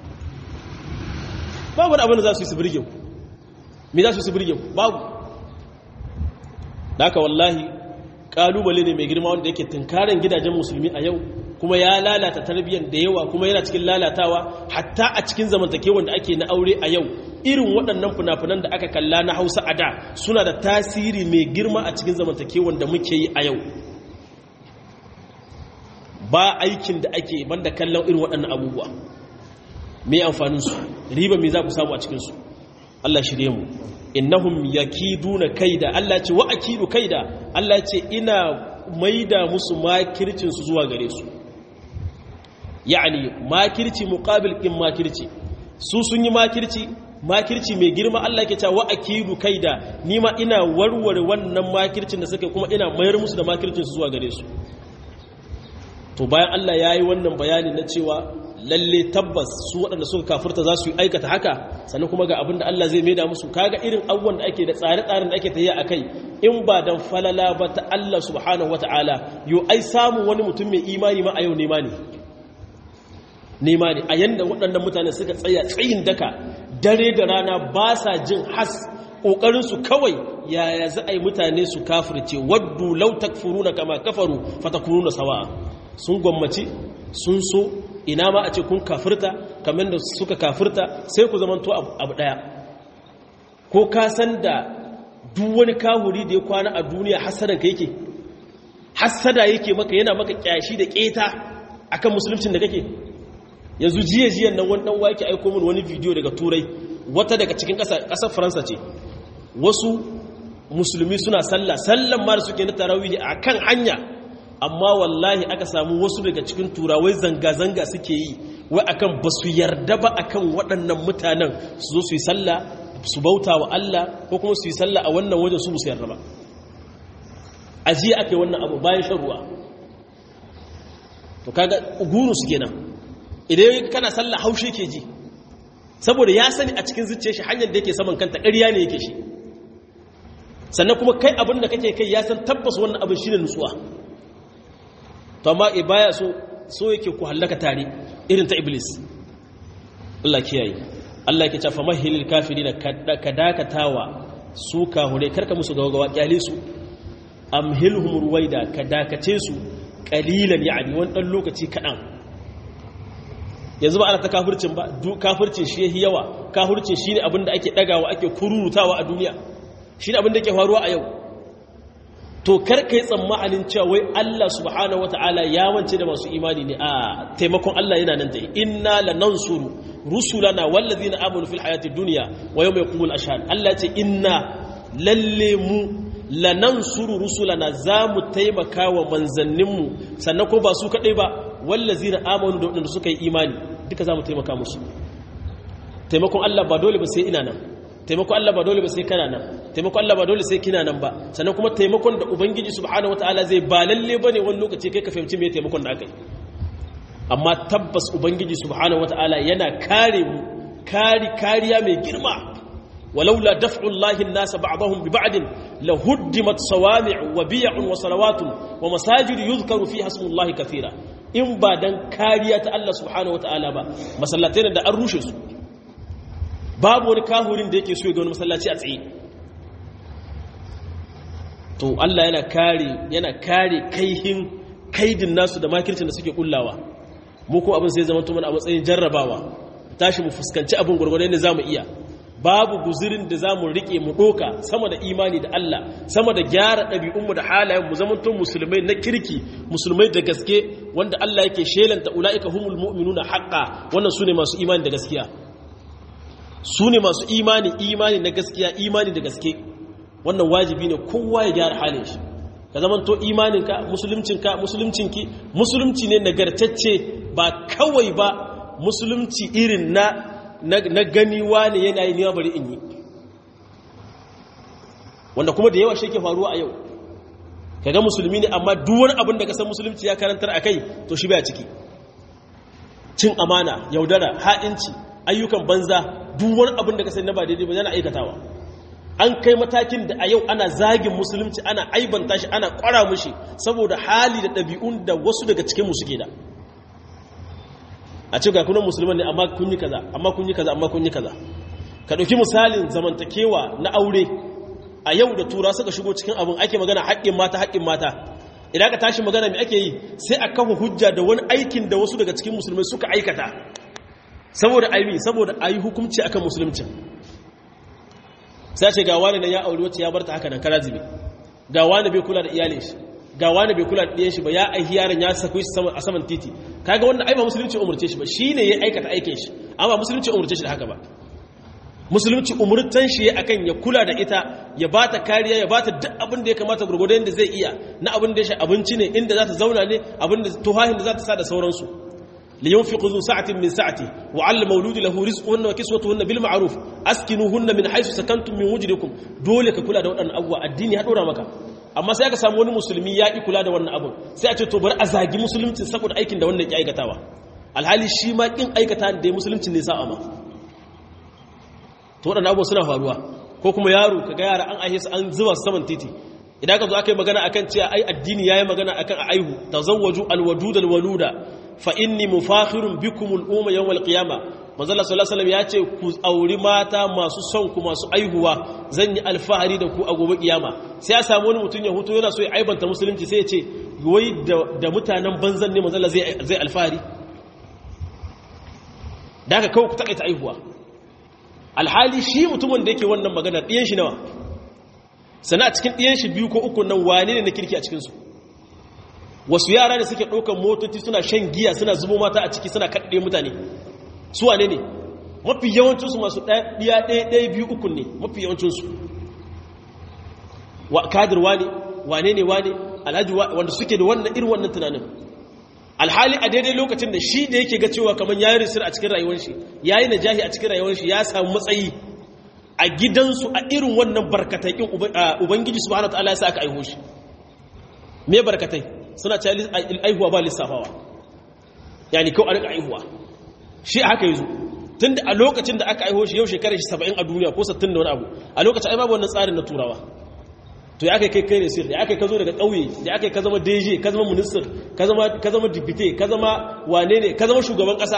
babu wani abinda za su yi su birge mi za su yi su birge babu da haka wallahi kalubale ne mai girma wanda yake tunkarin gidajen musulmi a yau kuma ya lalata tarbiyyar da yawa kuma yana cikin lalatawa hatta a cikin zamantakewan da ake na aure a yau irin waɗannan funafunan da aka kalla na hausa a da suna da tasiri mai girma a cikin zamantakewan da muke yi a yau ba aikin da ake banda kallon irin waɗannan abubuwa mai amfaninsu riba mai za ku samu a cikinsu Allah shirye mu innahum yakiduna kaida Allah ce wa akidu kaida Allah ce ina maida musu makircin su zuwa gare su yani makirci muqabil din makirci su sun yi makirci makirci mai girma Allah ke cewa wa akidu kaida nima ina warware wannan makircin da suka kuma ina mayar musu da makircin su zuwa gare su to bayan Allah yayi wannan bayani na cewa lalle tabbas su waɗanda suka kafirta za su yi aikata haka sannan kuma ga abin da Allah zai maida musu kaga irin abubuwan da ake da tsare-tsaren da ake tafiya a kai in ba dan falala ba ta Allah subhanahu wata'ala yo ai samun wani mutum mai imani ma a yau nema ne nema ne a yanda waɗannan mutane suka tsaya tsayin daka dare da rana ba sa jin has ƙoƙarinsu kawai yaya za a yi mutane su kafirce waddu lau takfuruna kama kafaru fatakununa sawa'a sun gwammaci sun so ina ma a ce kun kafirta kamar da suka kafirta sai ku zamanto abu ɗaya ko ka san da duk wani kahuri da ya kwana a duniya hasadan ka yake hasada yake maka yana maka kyashi da keta akan musuluncin da kake yanzu jiya jiyan nan wani dan wake aiko min wani bidiyo daga turai wata daga cikin ƙasar faransa ce wasu musulmi suna sallah sallan ma da suke na tarawih a kan hanya amma wallahi aka samu wasu daga cikin turawai zanga-zanga suke yi wai akan ba su yarda ba akan waɗannan mutanen su zo su yi sallah su bauta wa Allah ko kuma su yi sallah a wannan wajen su musu yarda ba a jiya aka yi wannan abu bayan shan ruwa to kaga guru su kenan idan kana sallah haushe ke ji saboda ya sani a cikin zuciya shi hanyar da yake saman kanta ƙarya ne yake shi sannan kuma kai abin da kake kai ya san tabbas wannan abin shine nutsuwa to amma e baya so so yake ku hallaka tare irin ta iblis Allah kiyaye Allah yake cewa mahilil kafirin ka dakatawa su kahure karka musu gawagawa kyale su amhilhum ruwaida ka dakace su qalilan yani wani dan lokaci kadan yanzu ba ana ta kafircin ba kafircin shi yahi yawa kafircin shine abin da ake dagawa ake kururutawa a duniya shine abin da yake faruwa a yau to karka yi tsammanin cewa wai Allah subhanahu wataala ya wance da masu imani ne a taimakon Allah yana nan da inna lanansuru rusulana wallazina amanu fil hayati dunya wa yawma yaqumul ashhad Allah ce inna lalle mu lanansuru rusulana zamu taimaka wa manzanninmu sannan ko ba su kadai ba wallazina amanu da wadanda suka yi imani duka zamu taimaka musu taimakon Allah ba dole ba sai ina nan taimakon Allah ba dole ba sai kana nan taimakon Allah ba dole sai kina nan ba sannan kuma taimakon da ubangiji subhanahu wataala zai ba lalle bane wani lokaci kai ka fahimci me taimakon da aka yi amma tabbas ubangiji subhanahu wataala yana kare mu kari kariya mai girma walaula daf'ullahi an-nas ba'dahum bi ba'd la huddimat sawami' wa biy'un wa salawatun wa masajid yuzkaru fiha ismullahi kathira in ba dan kariya ta Allah subhanahu wataala ba masallatai da an rushe su babu wani kahurin da yake so ya ga wani masallaci a tsaye to Allah yana kare yana kare kaihin kaidin nasu da makircin da suke kullawa mu ko abin sai zama tuman a matsayin jarrabawa tashi mu fuskanci abin gurgurdan da zamu iya babu guzirin da zamu rike mu doka sama da imani da Allah sama da gyara ɗabi'unmu da halayen mu zaman tun musulmai na kirki musulmai da gaske wanda Allah yake shelanta ulaika humul mu'minuna haqqan wannan sune masu imani da gaskiya su ne masu imani imani na gaskiya imani da gaske wannan wajibi ne kowa ya gyara halin shi ka zamanto imaninka musuluncinka musuluncinki musulunci ne nagartacce ba kawai ba musulunci irin na na ganiwa ne yana yi niwa bari in yi wanda kuma da yawa shi ke faruwa a yau kaga musulmi ne amma duk wani abin da kasan musulunci ya karantar a kai to shi baya ciki cin amana yaudara ha'inci ayyukan banza duk wani abin da ka sai na ba daidai ba yana aikatawa an kai matakin da a yau ana zagin musulunci ana aibanta shi ana kwara mushi saboda hali da ɗabi'un da wasu daga cikin mu suke da a ce ga kunan musulman ne amma kun yi kaza amma kun yi kaza amma kun yi kaza ka ɗauki misalin zamantakewa na aure a yau da tura suka shigo cikin abin ake magana haƙƙin mata haƙƙin mata idan ka tashi magana mai ake yi sai a kafa hujja da wani aikin da wasu daga cikin musulmai suka aikata saboda aimi saboda ayi hukunci akan musulunci sai ce ga wani nan ya aure wacce ya barta haka nan kara zibe ga wani bai kula da iyalin shi ga wani bai kula da ɗiyan shi ba ya aihi yaron ya sako shi a saman titi kaga wannan ai ba musulunci umurce shi ba shine ya aikata aikin shi amma musulunci umurce shi da haka ba musulunci umurtan shi akan ya kula da ita ya bata kariya ya bata duk abin da ya kamata gurgurdan da zai iya na abin da ya shi abinci ne inda za ta zauna ne abin da tuhahin da za ta sa da sauransu لينفق ذو سعة من سعته وعلى مولود له رزقهن وكسوتهن بالمعروف اسكنوهن من حيث سكنتم من وجدكم dole ka kula da waɗannan abubuwa addini ya dora maka amma sai aka samu wani musulmi ya ki kula da wannan abun sai a ce to bari a zagi musulunci saboda aikin da wannan ya aikatawa alhali shi ma kin aikata da musulunci ne sa'a ma to waɗannan abubuwa suna faruwa ko kuma yaro kaga yara an aihe su an zuba su saman titi idan ka zo aka yi magana akan cewa ai addini yayi magana akan a aihu tazawwaju alwadud alwaluda fa inni mufakhirun bikum al-umma yawm al-qiyamah manzala sallallahu alaihi ya ce ku auri mata masu son ku masu aihuwa zan yi alfahari da ku a gobe kiyama sai ya samu wani mutum ya huto yana so ya aibanta musulunci sai ya ce wai da mutanen banzan ne manzala zai alfahari da aka kawo ku takaita aihuwa alhali shi mutumin da yake wannan magana ɗiyan shi nawa sana a cikin ɗiyan shi biyu ko uku nan wane ne na kirki a cikinsu wasu yara da suke ɗaukar motoci suna shan giya suna zubo mata a ciki suna kaɗe mutane su wane ne mafi yawancinsu masu ɗaya ɗaya ɗaya biyu uku ne mafi yawancinsu kadir wane wane ne wane alhaji wanda suke da wannan irin wannan tunanin alhali a daidai lokacin da shi da yake ga cewa kamar ya yi risir a cikin rayuwar shi ya yi najahi a cikin rayuwar shi ya samu matsayi a gidansu a irin wannan barkatakin ubangiji subhanahu wa ta'ala ya sa aka aiho shi me barkatai suna ce aihuwa ba lissafawa yani kawai a rika aihuwa shi haka yi zo tun da a lokacin da aka aiho shi yau shekarar shi saba'in a duniya ko sattin da wani abu a lokacin ai babu wannan tsarin na turawa to ya kai kai kai ne sir da aka ka zo daga ƙauye da aka ka zama deje ka zama minister ka zama ka zama dipite ka zama wane ne ka zama shugaban ƙasa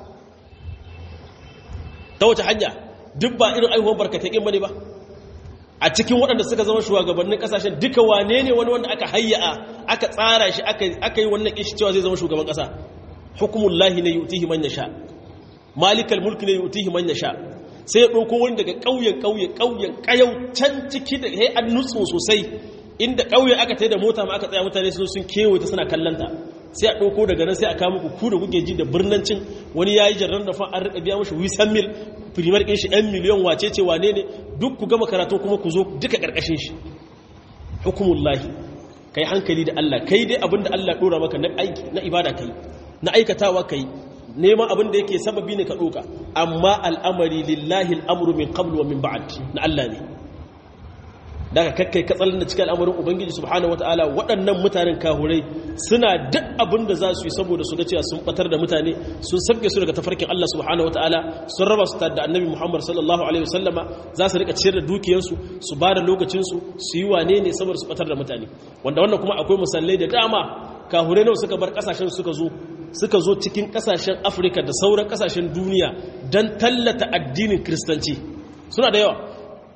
ta wace hanya duk ba irin aihuwar barkatakin bane ba a cikin waɗanda suka zama shugabannin ƙasashen duka wane ne wani wanda aka hayya'a aka tsara shi aka yi wannan ishi cewa zai zama shugaban ƙasa hukumullahi ne yutihi man yasha malikal mulki ne yutihi man yasha sai ya ɗauko wani daga ƙauyen ƙauye ƙauyen ƙayau can ciki da ya an nutsu sosai inda ƙauye aka tai da mota ma aka tsaya mutane sun sun kewaye ta suna kallanta sai a ɗauko daga nan sai a kama ku da kuke ji da birnancin wani ya yi jarran da fa an riƙa biya mashi wisan mil firimar ɗin shi ‘yan miliyan wace ce wane ne duk ku gama karatu kuma ku zo duka ƙarƙashin shi hukumullahi ka yi hankali da Allah kai dai abin da Allah ɗora maka na aiki na ibada kai na aikatawa kai neman abin da yake sababi ne ka ɗoka amma al'amari lillahi al'amuru min qablu wa min ba'ad na Allah ne daga kakkai katsalin da cikin al'amarin ubangiji subhanahu wataala waɗannan mutanen kahurai suna duk abin da za su yi saboda su ga cewa sun batar da mutane sun sabge su daga tafarkin Allah subhanahu wataala sun raba su da annabi Muhammad sallallahu alaihi wasallama za su rika ciyar da dukiyarsu su ba da lokacinsu su yi wane ne saboda su batar da mutane wanda wannan kuma akwai musallai da dama kahurai nawa suka bar kasashen suka zo suka zo cikin kasashen afirka da sauran kasashen duniya don tallata addinin kiristanci suna da yawa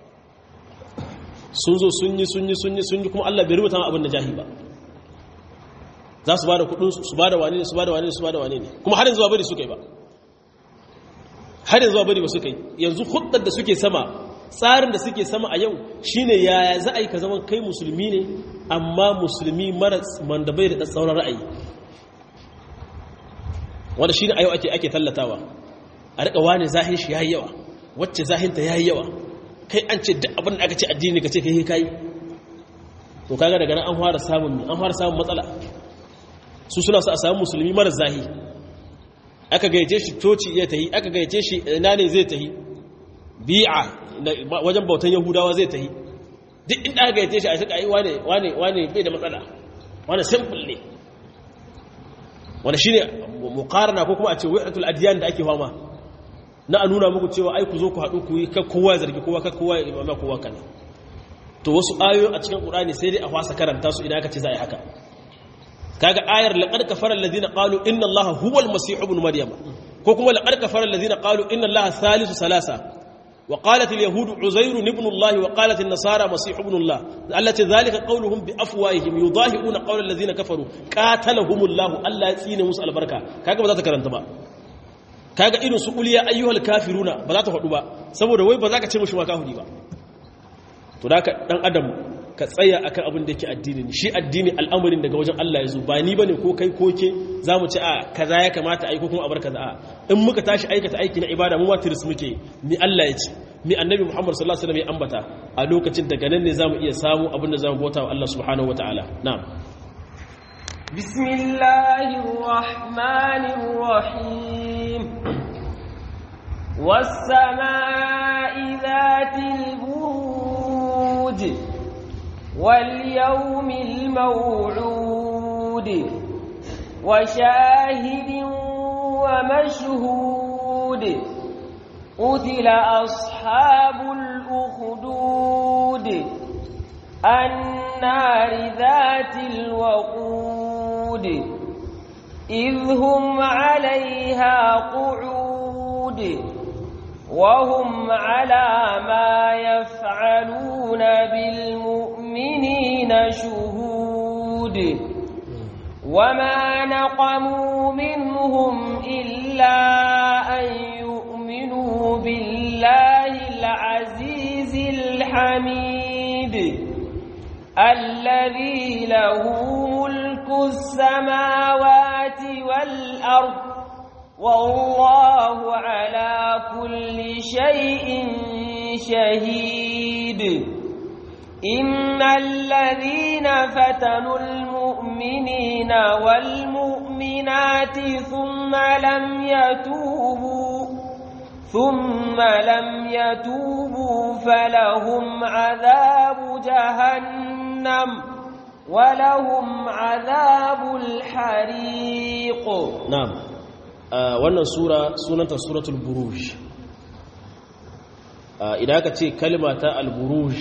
sun zo sun yi sun yi sun yi sun yi kuma allah bai rubuta abin da jahi ba za su ba da kudinsu su ba da wane ne su ba da wane ne su ba da wane ne kuma har yanzu ba bari suka yi ba har yanzu ba bari ba suka yi yanzu hudar da suke sama tsarin da suke sama a yau shine yaya za a yi ka zama kai musulmi ne amma musulmi mara mandabai da tsauran ra'ayi wanda shi ne a yau ake tallatawa a riƙa wane zahin shi ya yi yawa wacce zahinta ya yi yawa kai an ce duk abin da aka ce addini ka ce kai kai to kaga daga nan an fara samun an fara samun matsala su suna su a samu musulmi mara zahi aka gayyace shi toci ya tahi aka gayyace shi ina ne zai tahi bi'a wajen bautan yahudawa zai tahi duk inda aka gayyace shi a saka ai wane wane wane bai da matsala wane simple ne wanda shine muqarana ko kuma a ce wa'atul adyan da ake fama na a nuna muku cewa ai ku zo ku haɗu ku yi ka kowa zargi kowa ka kowa imama kowa kana to wasu ayoyi a cikin qur'ani sai dai a fasa karanta su idan aka ce za a yi haka kaga ayar laqad kafara alladhina qalu inna allaha huwal masih ibn maryam ko kuma laqad kafara alladhina qalu inna allaha thalithu salasa wa qalat alyahud uzair ibn allah wa qalat an-nasara masih ibn allah allati dhalika qawluhum bi afwahihim yudahiuna qawla alladhina kafaru qatalahum allah allah ya tsine musu albarka kaga ba za ta karanta ba kaga irin su uliya ayyuhal kafiruna ba za ta faɗu ba saboda wai ba za ka ce mushi ma kafiri ba to da ka dan adam ka tsaya akan abin da yake addini ne shi addini al'amarin daga wajen Allah ya zo ba ni bane ko kai ko ke zamu ci a kaza ya kamata ai ko kuma a bar kaza a in muka tashi aikata aiki na ibada mu ma tiris muke mi Allah ya ce mi annabi Muhammad sallallahu alaihi wasallam ya ambata a lokacin daga nan ne zamu iya samu abin da zamu bauta wa Allah subhanahu wataala na'am بسم الله الرحمن الرحيم والسماء ذات البروج واليوم الموعود وشاهد ومشهود قتل أصحاب الأخدود النار ذات الوقود إذ هم عليها قعود وهم على ما يفعلون بالمؤمنين شهود وما نقموا منهم إلا أن يؤمنوا بالله العزيز الحميد الذي له ملك السماوات والأرض والله على كل شيء شهيد إن الذين فتنوا المؤمنين والمؤمنات ثم لم يتوبوا ثم لم يتوبوا فلهم عذاب جهنم ولهم عذاب الحريق نعم wannan sura sunanta suratul buruj idan aka ce kalma ta al-buruj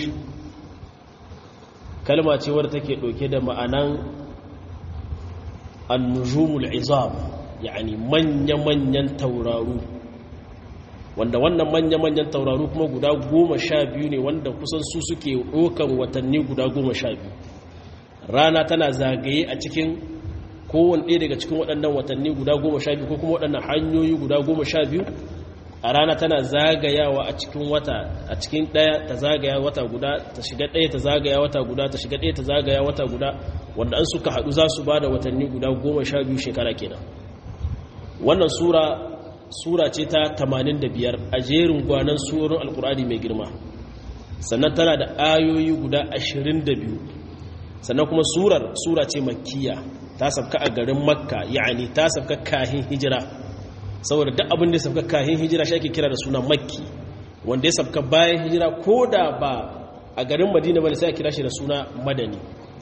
kalma ce wadda take dauke da ma'anan an-nujumul izam yani manya-manyan tauraru wanda wannan manya-manyan tauraru kuma guda goma sha biyu ne wanda kusan su suke ɗokan watanni guda goma sha biyu rana tana zagaye a cikin kowane ɗaya daga cikin waɗannan watanni guda goma sha biyu ko kuma waɗannan hanyoyi guda goma sha biyu a rana tana zagayawa a cikin wata a cikin ɗaya ta zagaya wata guda ta shiga ɗaya ta zagaya wata guda ta shiga ɗaya ta zagaya wata guda wanda an suka haɗu za su ba da watanni guda goma sha biyu shekara kenan wannan sura sura ce ta 85 a jerin gwanan surorin alkur'ani mai girma sannan tana da ayoyi guda 22 sannan kuma surar sura ce makkiya ta sabka a garin makka yani ta sabka kahin hijira saboda duk abin da ya sabka kahin hijira shi ake kira da suna makki wanda ya sabka bayan hijira ko da ba a garin madina bane sai a kira shi da suna madani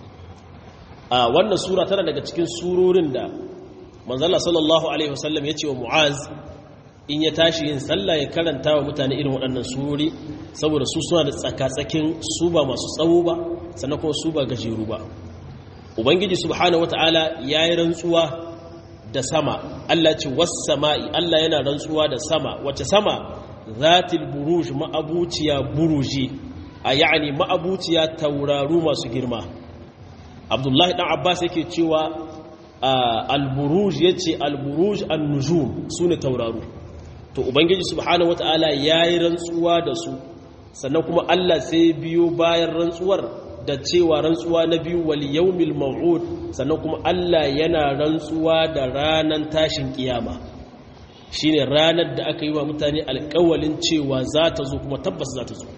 a wannan sura tana daga cikin surorin da manzala sallallahu alaihi wasallam ya ce wa mu'az in ya tashi yin sallah ya karanta wa mutane irin waɗannan surori saboda su suna da tsakatsakin su ba masu tsawo ba sannan kuma su ba gajeru ba ubangiji subhanahu wata'ala ya yi rantsuwa da sama allah ce sama'i allah yana rantsuwa da sama wace sama zatil buruj ma'abuciya buruji a ya'ani ma'abuciya tauraru masu girma abdullahi dan abbas yake cewa al-buruj yace al-buruj an-nujum sune tauraru to ubangiji subhanahu wataala yayi rantsuwa da su sannan kuma Allah sai biyo bayan rantsuwar da cewa rantsuwa na biyu wal yawmil maw'ud sannan kuma Allah yana rantsuwa da ranan tashin kiyama shine ranar da aka yi wa mutane alƙawalin cewa za ta zo kuma tabbas za ta zo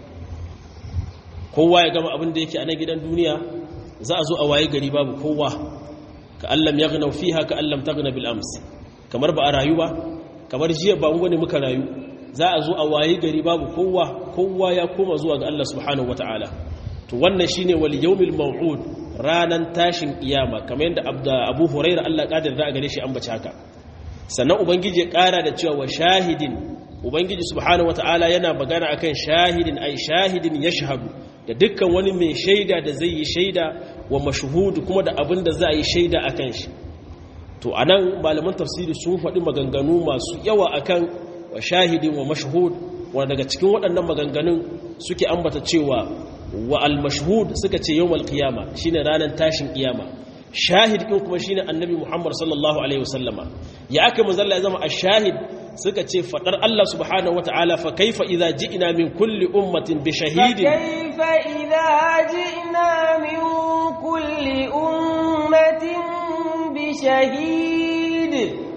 kowa ya gama abin da yake a nan gidan duniya za a zo a waye gari babu kowa ka allam yaghnaw fiha ka allam taghna bil ams kamar ba a rayu ba kamar jiya ba wani muka rayu za a zo a waye gari babu kowa kowa ya koma zuwa ga Allah subhanahu wataala to wannan shine wal yawmil maw'ud ranan tashin kiyama kamar yadda Abu Hurairah Allah kadir da gare shi an bace haka sannan ubangiji ya kara da cewa wa shahidin ubangiji subhanahu wataala yana magana akan shahidin ai shahidin yashhadu da dukkan wani mai shaida da zai yi shaida wa mashhudu kuma da abin da za a yi shaida akan shi to anan malaman tafsiri sun faɗi maganganu masu yawa akan wa shahidin wa mashhud wanda daga cikin waɗannan maganganun suke ambata cewa wa al-mashhud suka ce yawmal qiyama shine ranar tashin kiyama shahid din kuma shine annabi Muhammad sallallahu alaihi wasallama ya aka manzalla ya zama ash-shahid suka ce fadar Allah subhanahu wataala fa kaifa idza ji'na min kulli ummatin bi shahidin kaifa idza ji'na min kulli ummatin bi shahid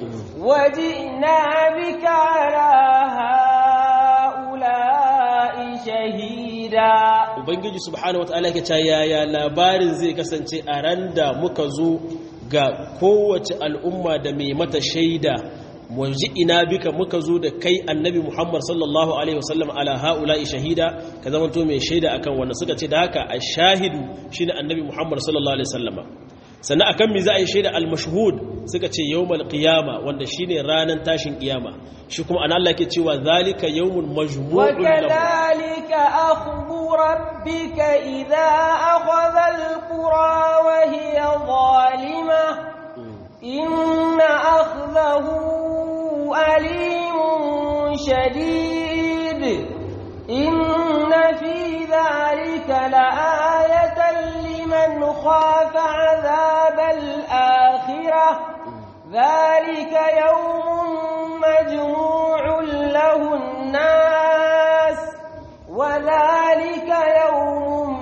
وجئنا بك على هؤلاء شهيدا ubangiji subhanahu wataala yake cewa yaya labarin zai kasance a ran da muka zo ga kowace al'umma da mai mata shaida waje ina bika muka zo da kai annabi Muhammad sallallahu alaihi wasallam ala haula'i shahida ka zamanto mai shaida akan wannan suka ce da haka ash-shahidu shine annabi Muhammad sallallahu alaihi wasallama sannan akan mi za a yi shaida al-mashhud suka ce yawmal qiyama wanda shine ranan tashin kiyama shi kuma an Allah ke cewa zalika yawmul majmu'un وكذلك أخذ ربك إذا أخذ القرى وهي ظالمة إن أخذه أليم شديد إن في ذلك لآية لمن خاف عذاب الآخرة ذلك يوم مجموع له الناس وذلك يوم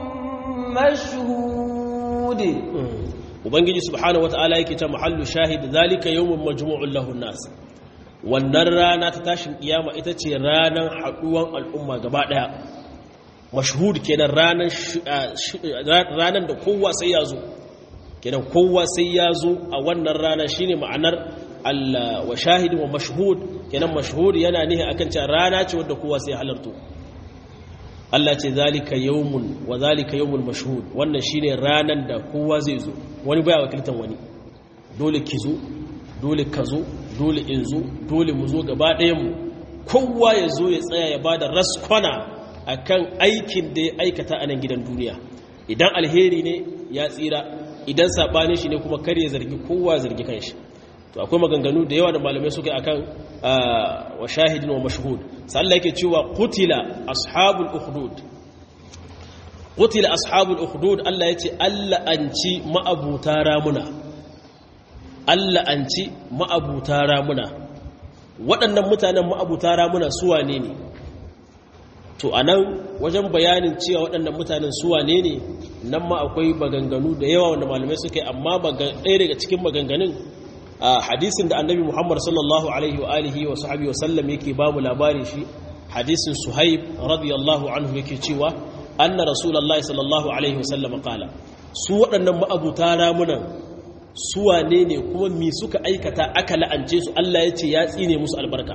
مشهود ubangiji subhanahu wataala yake ta mahallu shahid zalika yawmun majmu'un lahu nas wannan rana ta tashin kiyama ita ce ranar haduwan al'umma gaba daya mashhud kenan ranar ranar da kowa sai ya zo kenan kowa sai ya zo a wannan rana shine ma'anar Allah wa shahid wa mashhud kenan mashhud yana nihi akan cewa rana ce wadda kowa sai halarto Allah ce zalika yawmun wa zalika yawmul mashhud wannan shine ranan da kowa zai zo wani baya wakiltan wani dole ki zo dole ka zo dole in zo dole mu zo gaba ɗayan mu kowa ya zo ya tsaya ya bada raskwana akan aikin da ya aikata a nan gidan duniya idan alheri ne ya tsira idan sabanin shi ne kuma kar ya zargi kowa zargi kanshi to akwai maganganu da yawa da malamai suka akan wa shahidin wa mashhud sai Allah yake cewa qutila ashabul ukhdud qutila ashabul ukhdud Allah yace Allah anci ma'abuta ramuna Allah anci ma'abuta ramuna waɗannan mutanen ma'abuta ramuna su wane ne to anan wajen bayanin cewa waɗannan mutanen su wane ne nan ma akwai maganganu da yawa wanda malamai suka yi amma ɗaya daga cikin maganganun a hadisin da annabi muhammad sallallahu alaihi wa alihi wa sahabi wa sallam yake ba mu labari shi hadisin suhaib radiyallahu anhu yake cewa anna rasulullahi sallallahu alaihi wa sallam qala su waɗannan ma'abuta ramunan su wane ne kuma mi suka aikata aka la'ance su Allah ya ce ya tsine musu albarka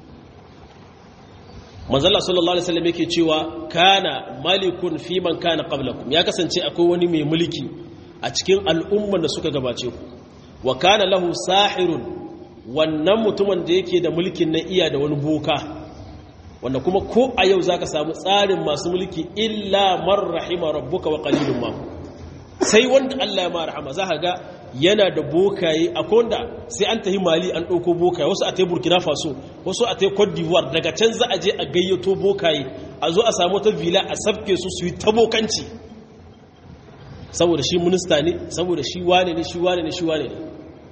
manzala sallallahu alaihi wasallam yake cewa kana malikun fi man kana qablakum ya kasance akwai wani mai mulki a cikin al'umman da suka gabace ku wa kana lahu sahirun wannan mutumin da yake da mulkin na iya da wani boka wanda kuma ko a yau zaka samu tsarin masu mulki illa man rahima rabbuka wa qalilun ma sai wanda Allah ya ma rahama zaka ga yana da bokaye akwai wanda sai an tahi mali an ɗauko bokaye wasu a tai burkina faso wasu a tai cote d'ivoire daga can za a je a gayyato bokaye a zo a samu ta vila a sabke su su yi ta bokanci saboda shi minista ne saboda shi wane ne shi wane ne shi wane ne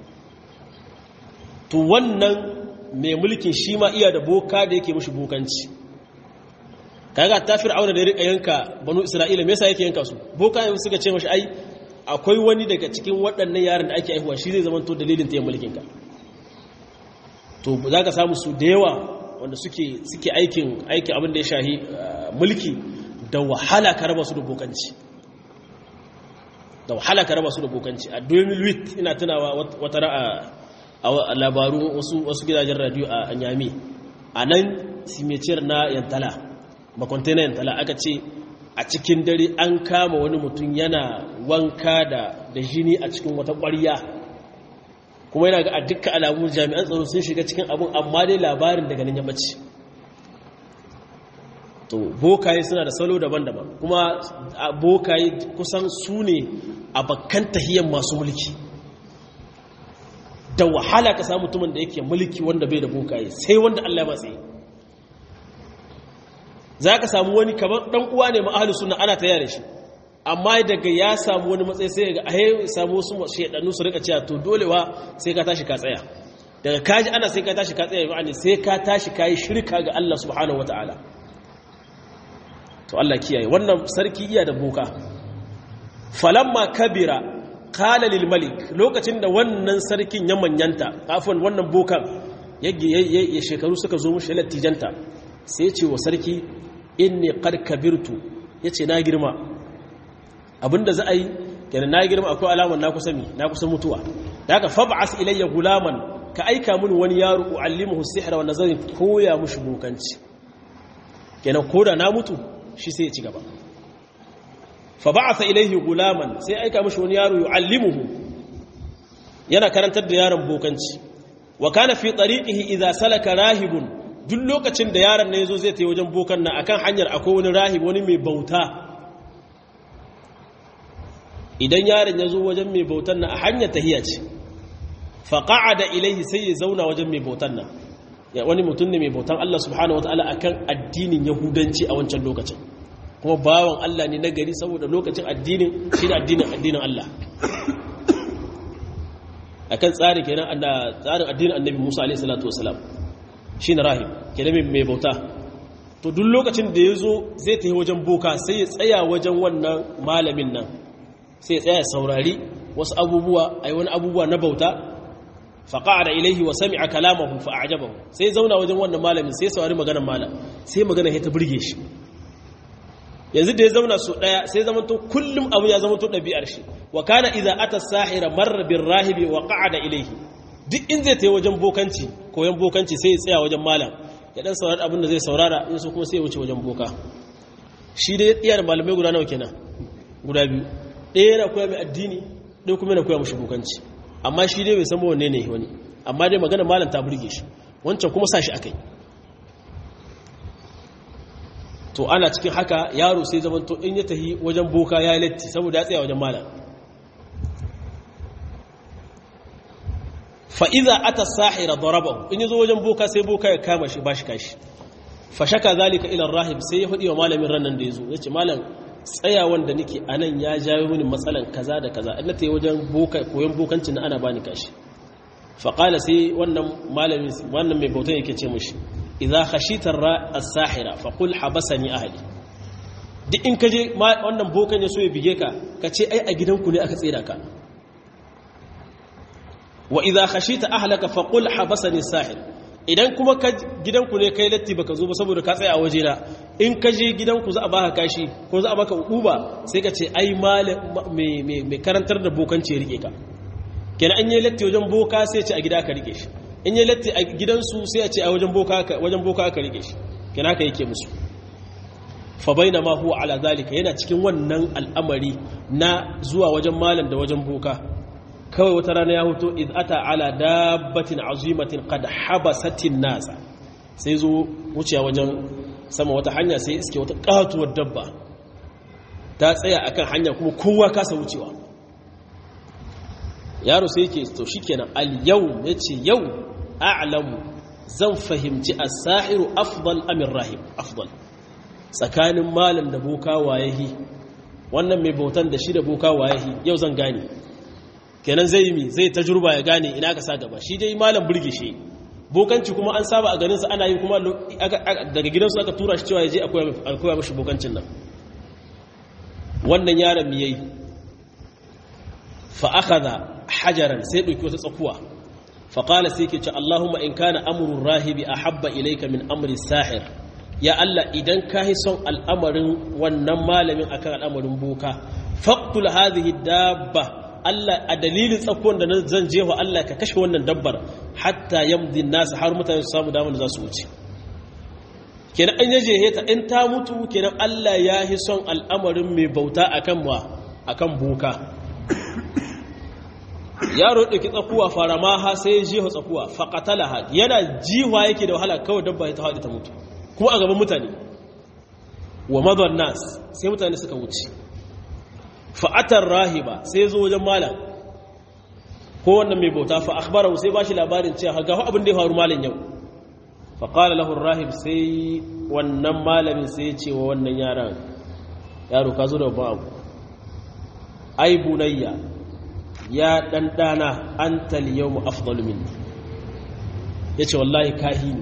to wannan mai mulkin shi ma iya da boka da yake mashi bokanci kaga ta fir'auna da ya rika yanka banu isra'ila me yasa yake yanka su boka ne suka ce mashi ai akwai wani daga cikin waɗannan yaran da ake aihuwa shi zai zama to dalilin ta yin mulkin ka to za ka samu su da yawa wanda suke suke aikin aikin abin da ya shahi mulki da wahala ka raba su da bokanci da wahala ka raba su da bokanci a 2008 ina tunawa wata ra'a a labaru wasu gidajen radio a nyami a nan simeciyar na yantala makwante na yantala aka ce a cikin dare an kama wani mutum yana wanka da da jini a cikin wata ƙwarya kuma yana ga a dukkan alamun jami'an tsaro sun shiga cikin abun amma dai labarin daga nan ya bace to bokaye suna da salo daban-daban kuma bokaye kusan su ne a bakkan tahiyyar masu mulki da wahala ka samu mutumin da yake mulki wanda bai da bokaye sai wanda Allah ya matsayi za ka samu wani kamar ɗan uwa ne ma'ahalu suna ana ta yare shi amma daga ya samu wani matsayi sai ga ahe samu wasu shaidannu su rika cewa to dolewa sai ka tashi ka tsaya daga kaji ana sai ka tashi ka tsaya ma'ani sai ka tashi ka yi shirka ga Allah subhanahu wata'ala to Allah kiyaye wannan sarki iya da boka falamma kabira qala lil malik lokacin da wannan sarkin ya manyanta kafin wannan bokan ya shekaru suka zo mushi lattijanta sai ya ce wa sarki inni qad kabirtu yace na girma abinda za a yi kenan na girma akwai alaman na kusa mi na kusa mutuwa da haka fab'as ilayya gulaman ka aika mun wani yaro uallimuhu sihra wa nazarin koya mushi bokanci kenan koda na mutu shi sai ya ci gaba fab'atha ilayhi gulaman sai aika mushi wani yaro yuallimuhu yana karantar da yaron bokanci wa kana fi tariqihi idza salaka rahibun duk lokacin da yaron ne zo zai ta wajen bokan nan akan hanyar akwai wani rahib wani mai bauta idan yaron ya zo wajen mai bautan nan a hanyar tahiya ce faƙa'a da ilaihi sai ya zauna wajen mai bautan nan ya wani mutum ne mai bautan Allah subhanahu wataala akan addinin yahudanci a wancan lokacin kuma bawan Allah ne na gari saboda lokacin addinin shi da addinin addinin Allah akan tsarin kenan tsarin addinin annabi Musa alaihi salatu wasalam shine rahib kenan mai bauta to duk lokacin da ya zo zai tafi wajen boka sai ya tsaya wajen wannan malamin nan sai ya tsaya saurari wasu abubuwa ai wani abubuwa na bauta faqa'ada ilaihi wa sami'a kalamahu fa a'jabahu sai zauna wajen wannan malamin sai saurari maganar malam sai magana ta burge shi yanzu da ya zauna su daya sai zaman to kullum abu ya zama to dabi'ar shi wa kana idza ata sahira marra bir rahibi wa qa'ada ilaihi duk in zai tayi wajen bokanci koyan bokanci sai ya tsaya wajen malam ya dan saurari abin da zai saurara in so kuma sai ya wuce wajen boka shi dai iya da malamai guda nawa kenan guda biyu ɗaya yana koya mai addini ɗaya kuma yana koya mashi bokanci amma shi dai bai san wanne ne wani amma dai magana malam ta burge shi wancan kuma sa shi akai to ana cikin haka yaro sai zaman to in ya tahi wajen boka ya yi latti saboda ya tsaya wajen malam fa'iza ata sahira darabahu in yi zo wajen boka sai boka ya kama shi ba shi kashi fashaka zalika ilan rahib sai ya faɗi wa malamin rannan da ya zo ya ce malam tsayawan da nake a nan ya jawo mini matsalan kaza da kaza ina ta yi wajen koyon bokancin na ana ba ni kashi faƙala sai wannan malamin wannan mai bautan yake ce mushi idza khashitar as-sahira faqul habasani ahli duk in kaje wannan bokan ya so ya bige ka ka ce ai a gidanku ne aka tsira ka wa idza khashita ahlaka faqul habasani sahir idan kuma ka gidanku ne kai latti baka zo ba saboda ka tsaya a waje na in ka je gidanku za a baka kashi ko za a baka uba sai ka ce ai mai karantar da bokanci ya rike ka kenan an yi latti wajen boka sai ce a gida ka rike shi in yi latti a gidansu sai a ce a wajen boka wajen boka ka rike shi kenan ka yake musu fa baina ma huwa ala zalika yana cikin wannan al'amari na zuwa wajen malam da wajen boka kawai wata rana ya hoto iz ata ala dabbatin azimatin qad habasatin nasa sai zo wuciya wajen sama wata hanya sai iske wata katuwar dabba ta tsaya akan hanya kuma kowa kasa wucewa yaro sai yake to shikenan al yau yace yau a'lamu zan fahimci as-sahiru afdal amir rahim afdal tsakanin malam da boka wayahi wannan mai bautan da shi da boka wayahi yau zan gane kenan zai yi mi zai tajurba ya gane ina ka sa gaba shi dai malam burge shi bokanci kuma an saba a ganinsa ana yi kuma daga gidansu aka tura shi cewa ya je akwai mashi bokancin nan wannan yaron mi yayi fa akhadha hajaran sai dauki wata tsakuwa fa qala sai yake ce Allahumma in kana amru rahibi ahabba ilayka min amri sahir ya Allah idan ka yi son al'amarin wannan malamin akan al'amarin boka faqtul hadhihi dabba Allah a dalilin tsakon da zan jefa Allah ka kashe wannan dabbar hatta yamdi nasu har mutane su samu damar da za su wuce kenan an yaje heta in ta mutu kenan Allah ya yi son al'amarin mai bauta akan wa akan boka yaro ɗauki tsakuwa fara ma ha sai ya jefa tsakuwa faƙatalaha yana jiwa yake da wahala kawai dabba ya ta haɗe ta mutu kuma a gaban mutane wa madon nas sai mutane suka wuce fa'atar rahiba sai zo wajen malam ko wannan mai bauta fa akhbarahu sai bashi labarin cewa ga abin da ya faru malam yau fa qala lahu rahib sai wannan malamin sai ya ce wa wannan yaran yaro ka zo da babban abu ai bunayya ya dan dana antal yawm afdalu minni yace wallahi kahini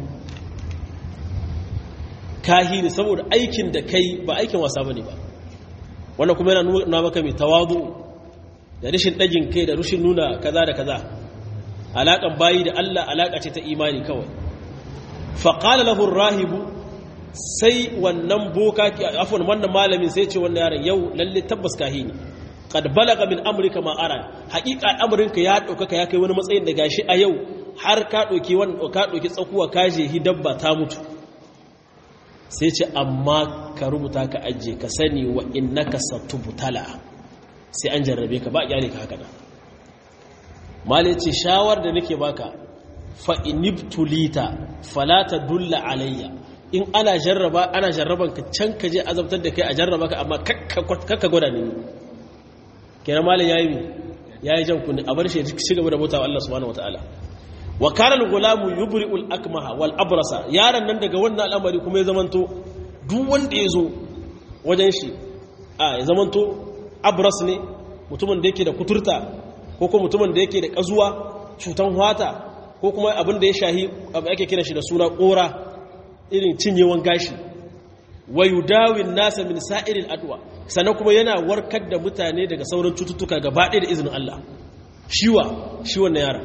kahini saboda aikin da kai ba aikin wasa bane ba wannan kuma yana nuna maka mai tawadu da rashin ɗagin kai da rashin nuna kaza da kaza alaƙan bayi da Allah alaƙa ce ta imani kawai faƙala lahun rahibu sai wannan boka afon wannan malamin sai ce wannan yaron yau lalle tabbas kahi ne kad balaga min amurka ma'ara haƙiƙa amurka ya ɗaukaka ya kai wani matsayin da gashi a yau har ka ɗauki ka ɗauki tsakuwa ka je hi dabba ta mutu sai ce amma ka rubuta ka ajiye ka sani wa innaka satubtala sai an jarrabe ka ba kyale ka haka nan mali ce shawar da nake baka fa inibtulita fala dulla alayya in ana jarraba ana jarraban ka can ka je azabtar da kai a jarraba ka amma kakka gwada ni kenan mali yayi mi yayi jan kunni a bar shi ci gaba da bautawa Allah subhanahu wataala wa kana al-ghulamu yubri'ul akmaha wal abrasa yaron nan daga wannan al'amari kuma ya zamanto duk wanda ya zo wajen shi a ya zamanto abras ne mutumin da yake da kuturta ko kuma mutumin da yake da kazuwa cutan hwata ko kuma abin da ya shahi abu ake kira shi da suna kora irin cinyewan gashi wa yudawin nasa min sa'iril adwa sannan kuma yana warkar da mutane daga sauran cututtuka gaba ɗaya da izinin Allah shiwa shi wannan yaron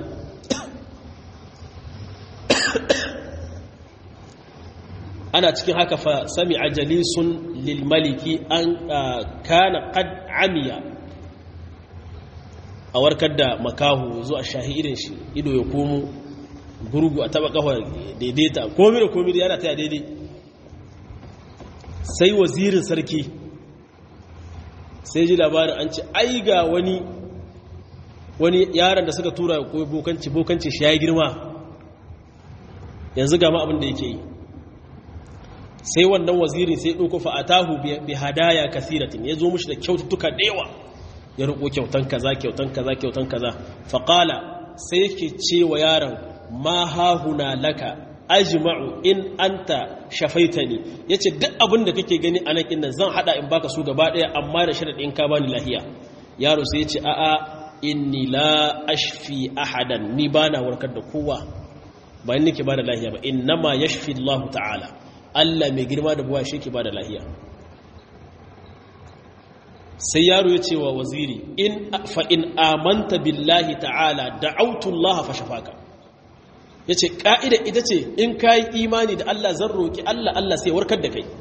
ana cikin haka fa sami ajalisun lilmaliki an kana qad amiya a warkar da makahu zuwa shahi irin shi ido ya komo gurgu a taba kafa daidaita komi da komi da yana taya daidai sai wazirin sarki sai ji labarin an ce ai ga wani wani yaron da suka tura ya koyi bokanci bokanci shi ya yi girma yanzu gama abin da yake yi sai wannan wazirin sai ɗauko fa'atahu bi hadaya kasiratin ya zo mushi da kyaututtuka da yawa ya roƙo kyautan kaza kyautan kaza kyautan kaza faƙala sai yake ce wa yaron ma hahuna laka ajma'u in anta shafaitani yace duk abin da kake gani anan kin nan zan hada in baka su gaba daya amma da sharadin ka bani lahiya yaro sai yace a'a inni la ashfi ahadan ni bana warkar da kowa ba ni nake bada lahiya ba innama yashfi Allah ta'ala Allah mai girma da buwa shi ke bada lahiya sai yaro ya ce wa waziri in fa in amanta billahi ta'ala da'autu Allah fa shafaka ya ce ƙa'ida ita ce in ka yi imani da Allah zan roƙi Allah Allah sai warkar da kai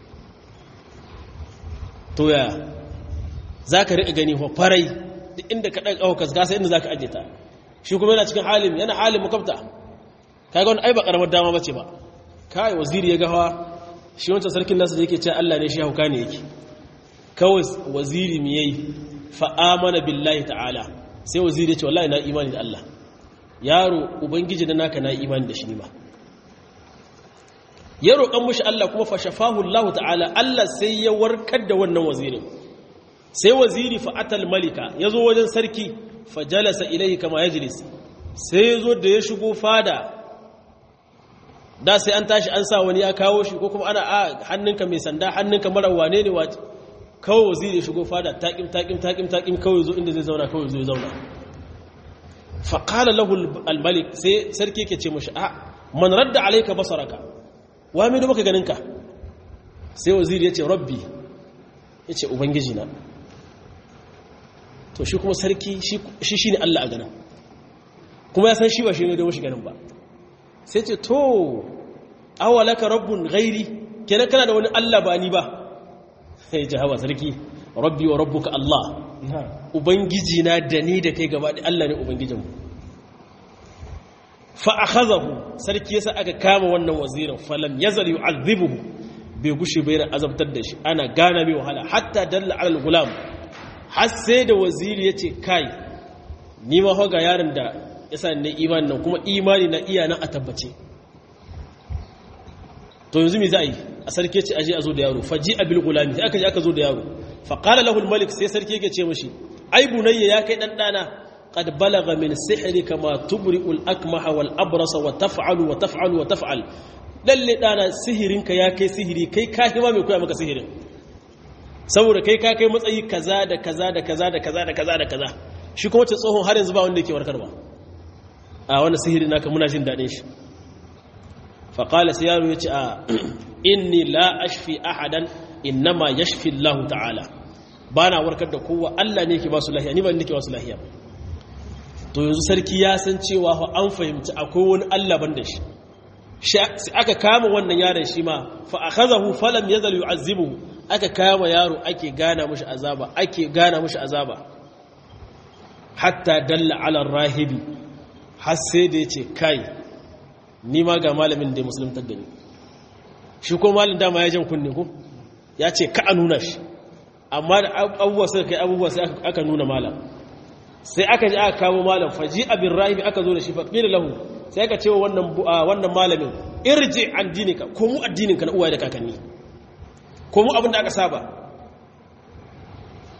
to ya za ka riƙa gani wa farai duk inda ka ɗan ƙaukas gasa inda za ka ajiye ta shi kuma yana cikin halin yana halin makabta ka ga wani ai ba ƙaramar dama bace ba kai waziri ya gawa shi wancan sarkin nasa da yake ce Allah ne shi hauka ne yake kawai waziri mi yayi fa amana billahi ta'ala sai waziri ya ce wallahi na imani da Allah yaro ubangiji da naka na imani da shi ma ya roƙan mushi Allah kuma fa shafahu Allah ta'ala Allah sai ya warkar da wannan wazirin sai waziri fa atal malika yazo wajen sarki fa jalasa ilayhi kama yajlis sai yazo da ya shigo fada da sai an tashi an sa wani ya kawo shi ko kuma ana a hannunka mai sanda hannunka mara wane ne wace kawai waziri ya shigo fada taƙim taƙim taƙim taƙim kawai zo inda zai zauna kawai zo ya zauna faƙala lahul almalik sai sarki ke ce mashi a man radda alaika basaraka wa mai da maka ganinka sai waziri ya ce rabbi ya ce ubangiji na to shi kuma sarki shi shi ne Allah a ganin kuma ya san shi ba shi ne da mashi ganin ba sai ce to awalaka rabbun gairi kenan kana da wani Allah ba ni ba sai ji hawa sarki rabbi wa rabbuka Allah ubangiji na da ni da kai gaba da Allah ne ubangijinmu fa akhazahu sarki yasa aka kama wannan wazirin falam yazal yu'adhibuhu bai gushe bai ran azabtar da shi ana gana mai wahala hatta dalla ala al-gulam har sai da waziri yace kai ni ma hoga yaron da yasa ne imani nan kuma imani na iya nan a tabbace to yanzu me za a yi a sarki ce aje a zo da yaro faji abil gulami sai aka je aka zo da yaro fa qala lahu al malik sai sarki yake ce mishi ai bunayya ya kai dan dana qad balagha min sihrika ma tubri'u al akmaha wal abrasa wa taf'alu wa taf'alu wa taf'al lalle dana sihirinka ya kai sihiri kai ka hima mai koya maka sihirin saboda kai ka kai matsayi kaza da kaza da kaza da kaza da kaza da kaza shi kuma ce tsohon har yanzu ba wanda yake warkarwa a wannan sihirin naka muna jin dadin shi faƙala sai yaro ya ce a inni la ashfi ahadan innama yashfi Allah ta'ala ba na warkar da kowa Allah ne ke ba su lahiya ni ba ne ke ba su lahiya to yanzu sarki ya san cewa fa an fahimci akwai wani Allah ban da shi sai aka kama wannan yaron shi ma fa akhazahu falam yazal yu'azzibuhu aka kama yaro ake gana mushi azaba ake gana mushi azaba hatta dalla ala rahibi har sai da yace kai ni ma ga malamin da ya musuluntar da ni shi ko malin dama ya jan kunne ko ya ce ka a nuna shi amma da abubuwa suka kai abubuwa sai aka nuna malam sai aka ji aka kamo malam faji abin rahibi aka zo da shi faƙila lahu sai aka ce wa wannan malamin irji an dinika ko mu addininka na uwaye da kakanni ko mu abin da aka saba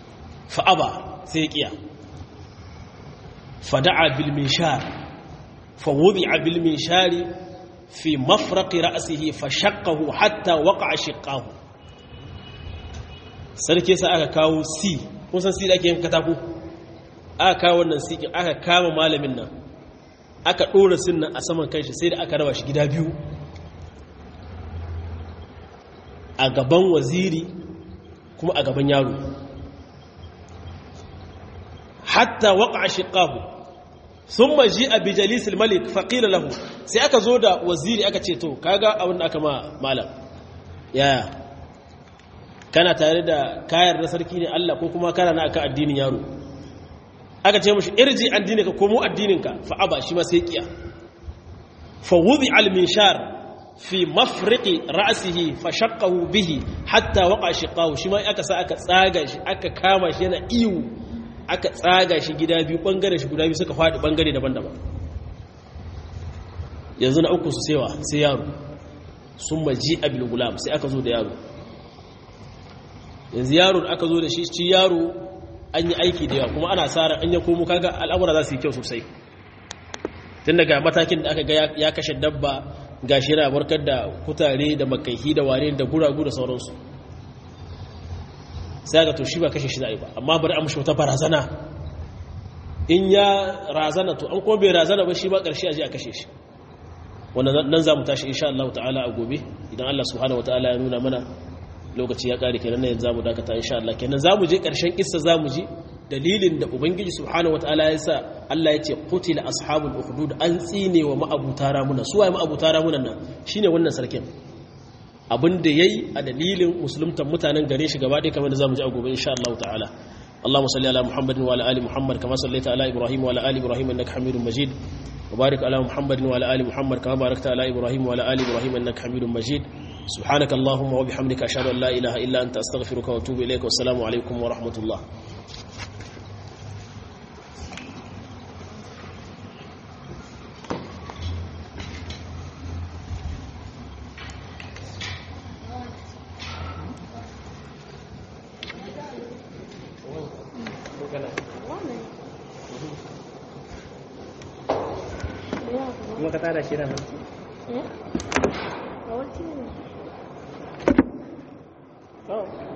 fa'aba sai ya kiya fada'a bil minshar fa wudi'a bil minshari fi mafraqi ra'sihi fa shaqqahu hatta waqa'a shiqqahu sarki sa aka kawo si kun san si da ake yin katako aka kawo wannan sikin aka kama malamin nan aka ɗora sin nan a saman kanshi sai da aka raba shi gida biyu a gaban waziri kuma a gaban yaro hatta waka a shiƙahu sun maji a bijalisul malik faƙila lahu sai aka zo da waziri aka ce to kaga abin da aka ma malam yaya kana tare da kayar da sarki ne Allah ko kuma kana na aka addinin yaro aka ce mashi irji addininka komo addininka fa'aba shi ma sai kiya fa wudi al minshar fi mafriqi ra'sihi fa shaqqahu bihi hatta waqa shiqahu shi ma aka sa aka tsaga shi aka kama shi yana iwu aka tsaga shi gida biyu bangare shi guda biyu suka fadi bangare daban-daban yanzu na uku su sewa sai yaro sun maji abil gulam sai aka zo da yaro yanzu yaro da aka zo da shi ci yaro an yi aiki da yawa kuma ana tsara an ya komo kaga al'amura za su yi kyau sosai tun daga matakin da aka ga ya kashe dabba ga shi yana warkar da kutare da makaihi da ware da guragu da sauransu sai ga to shi ba kashe shi za'i ba amma bari a mashi wata barazana in ya razana to an kuma bai razana ba shi ba ƙarshe a je a kashe shi wannan nan za mu tashi insha Allah ta'ala a gobe idan Allah subhanahu wataala ya nuna mana lokaci ya kare kenan yanzu zamu dakata insha Allah kenan zamu je karshen kissa zamu ji dalilin da ubangiji subhanahu wataala ya sa Allah ya ce qutila ashabul ukhdud an tsine wa ma'abuta ramuna su waye ma'abuta ramunan nan shine wannan sarkin abin da yayi a dalilin musuluntan mutanen gare shi gaba ɗaya kamar da zamu ji a gobe insha Allah ta'ala اللهم صل على محمد وعلى ال محمد كما صليت على ابراهيم وعلى ال ابراهيم انك حميد مجيد وبارك على محمد وعلى ال محمد كما باركت على ابراهيم وعلى ال ابراهيم انك حميد مجيد سبحانك اللهم وبحمدك أشهد أن لا إله إلا أنت أستغفرك وأتوب إليك والسلام عليكم ورحمة الله kuma ka tada shi da hannu Eh? A wacce ne? Oh.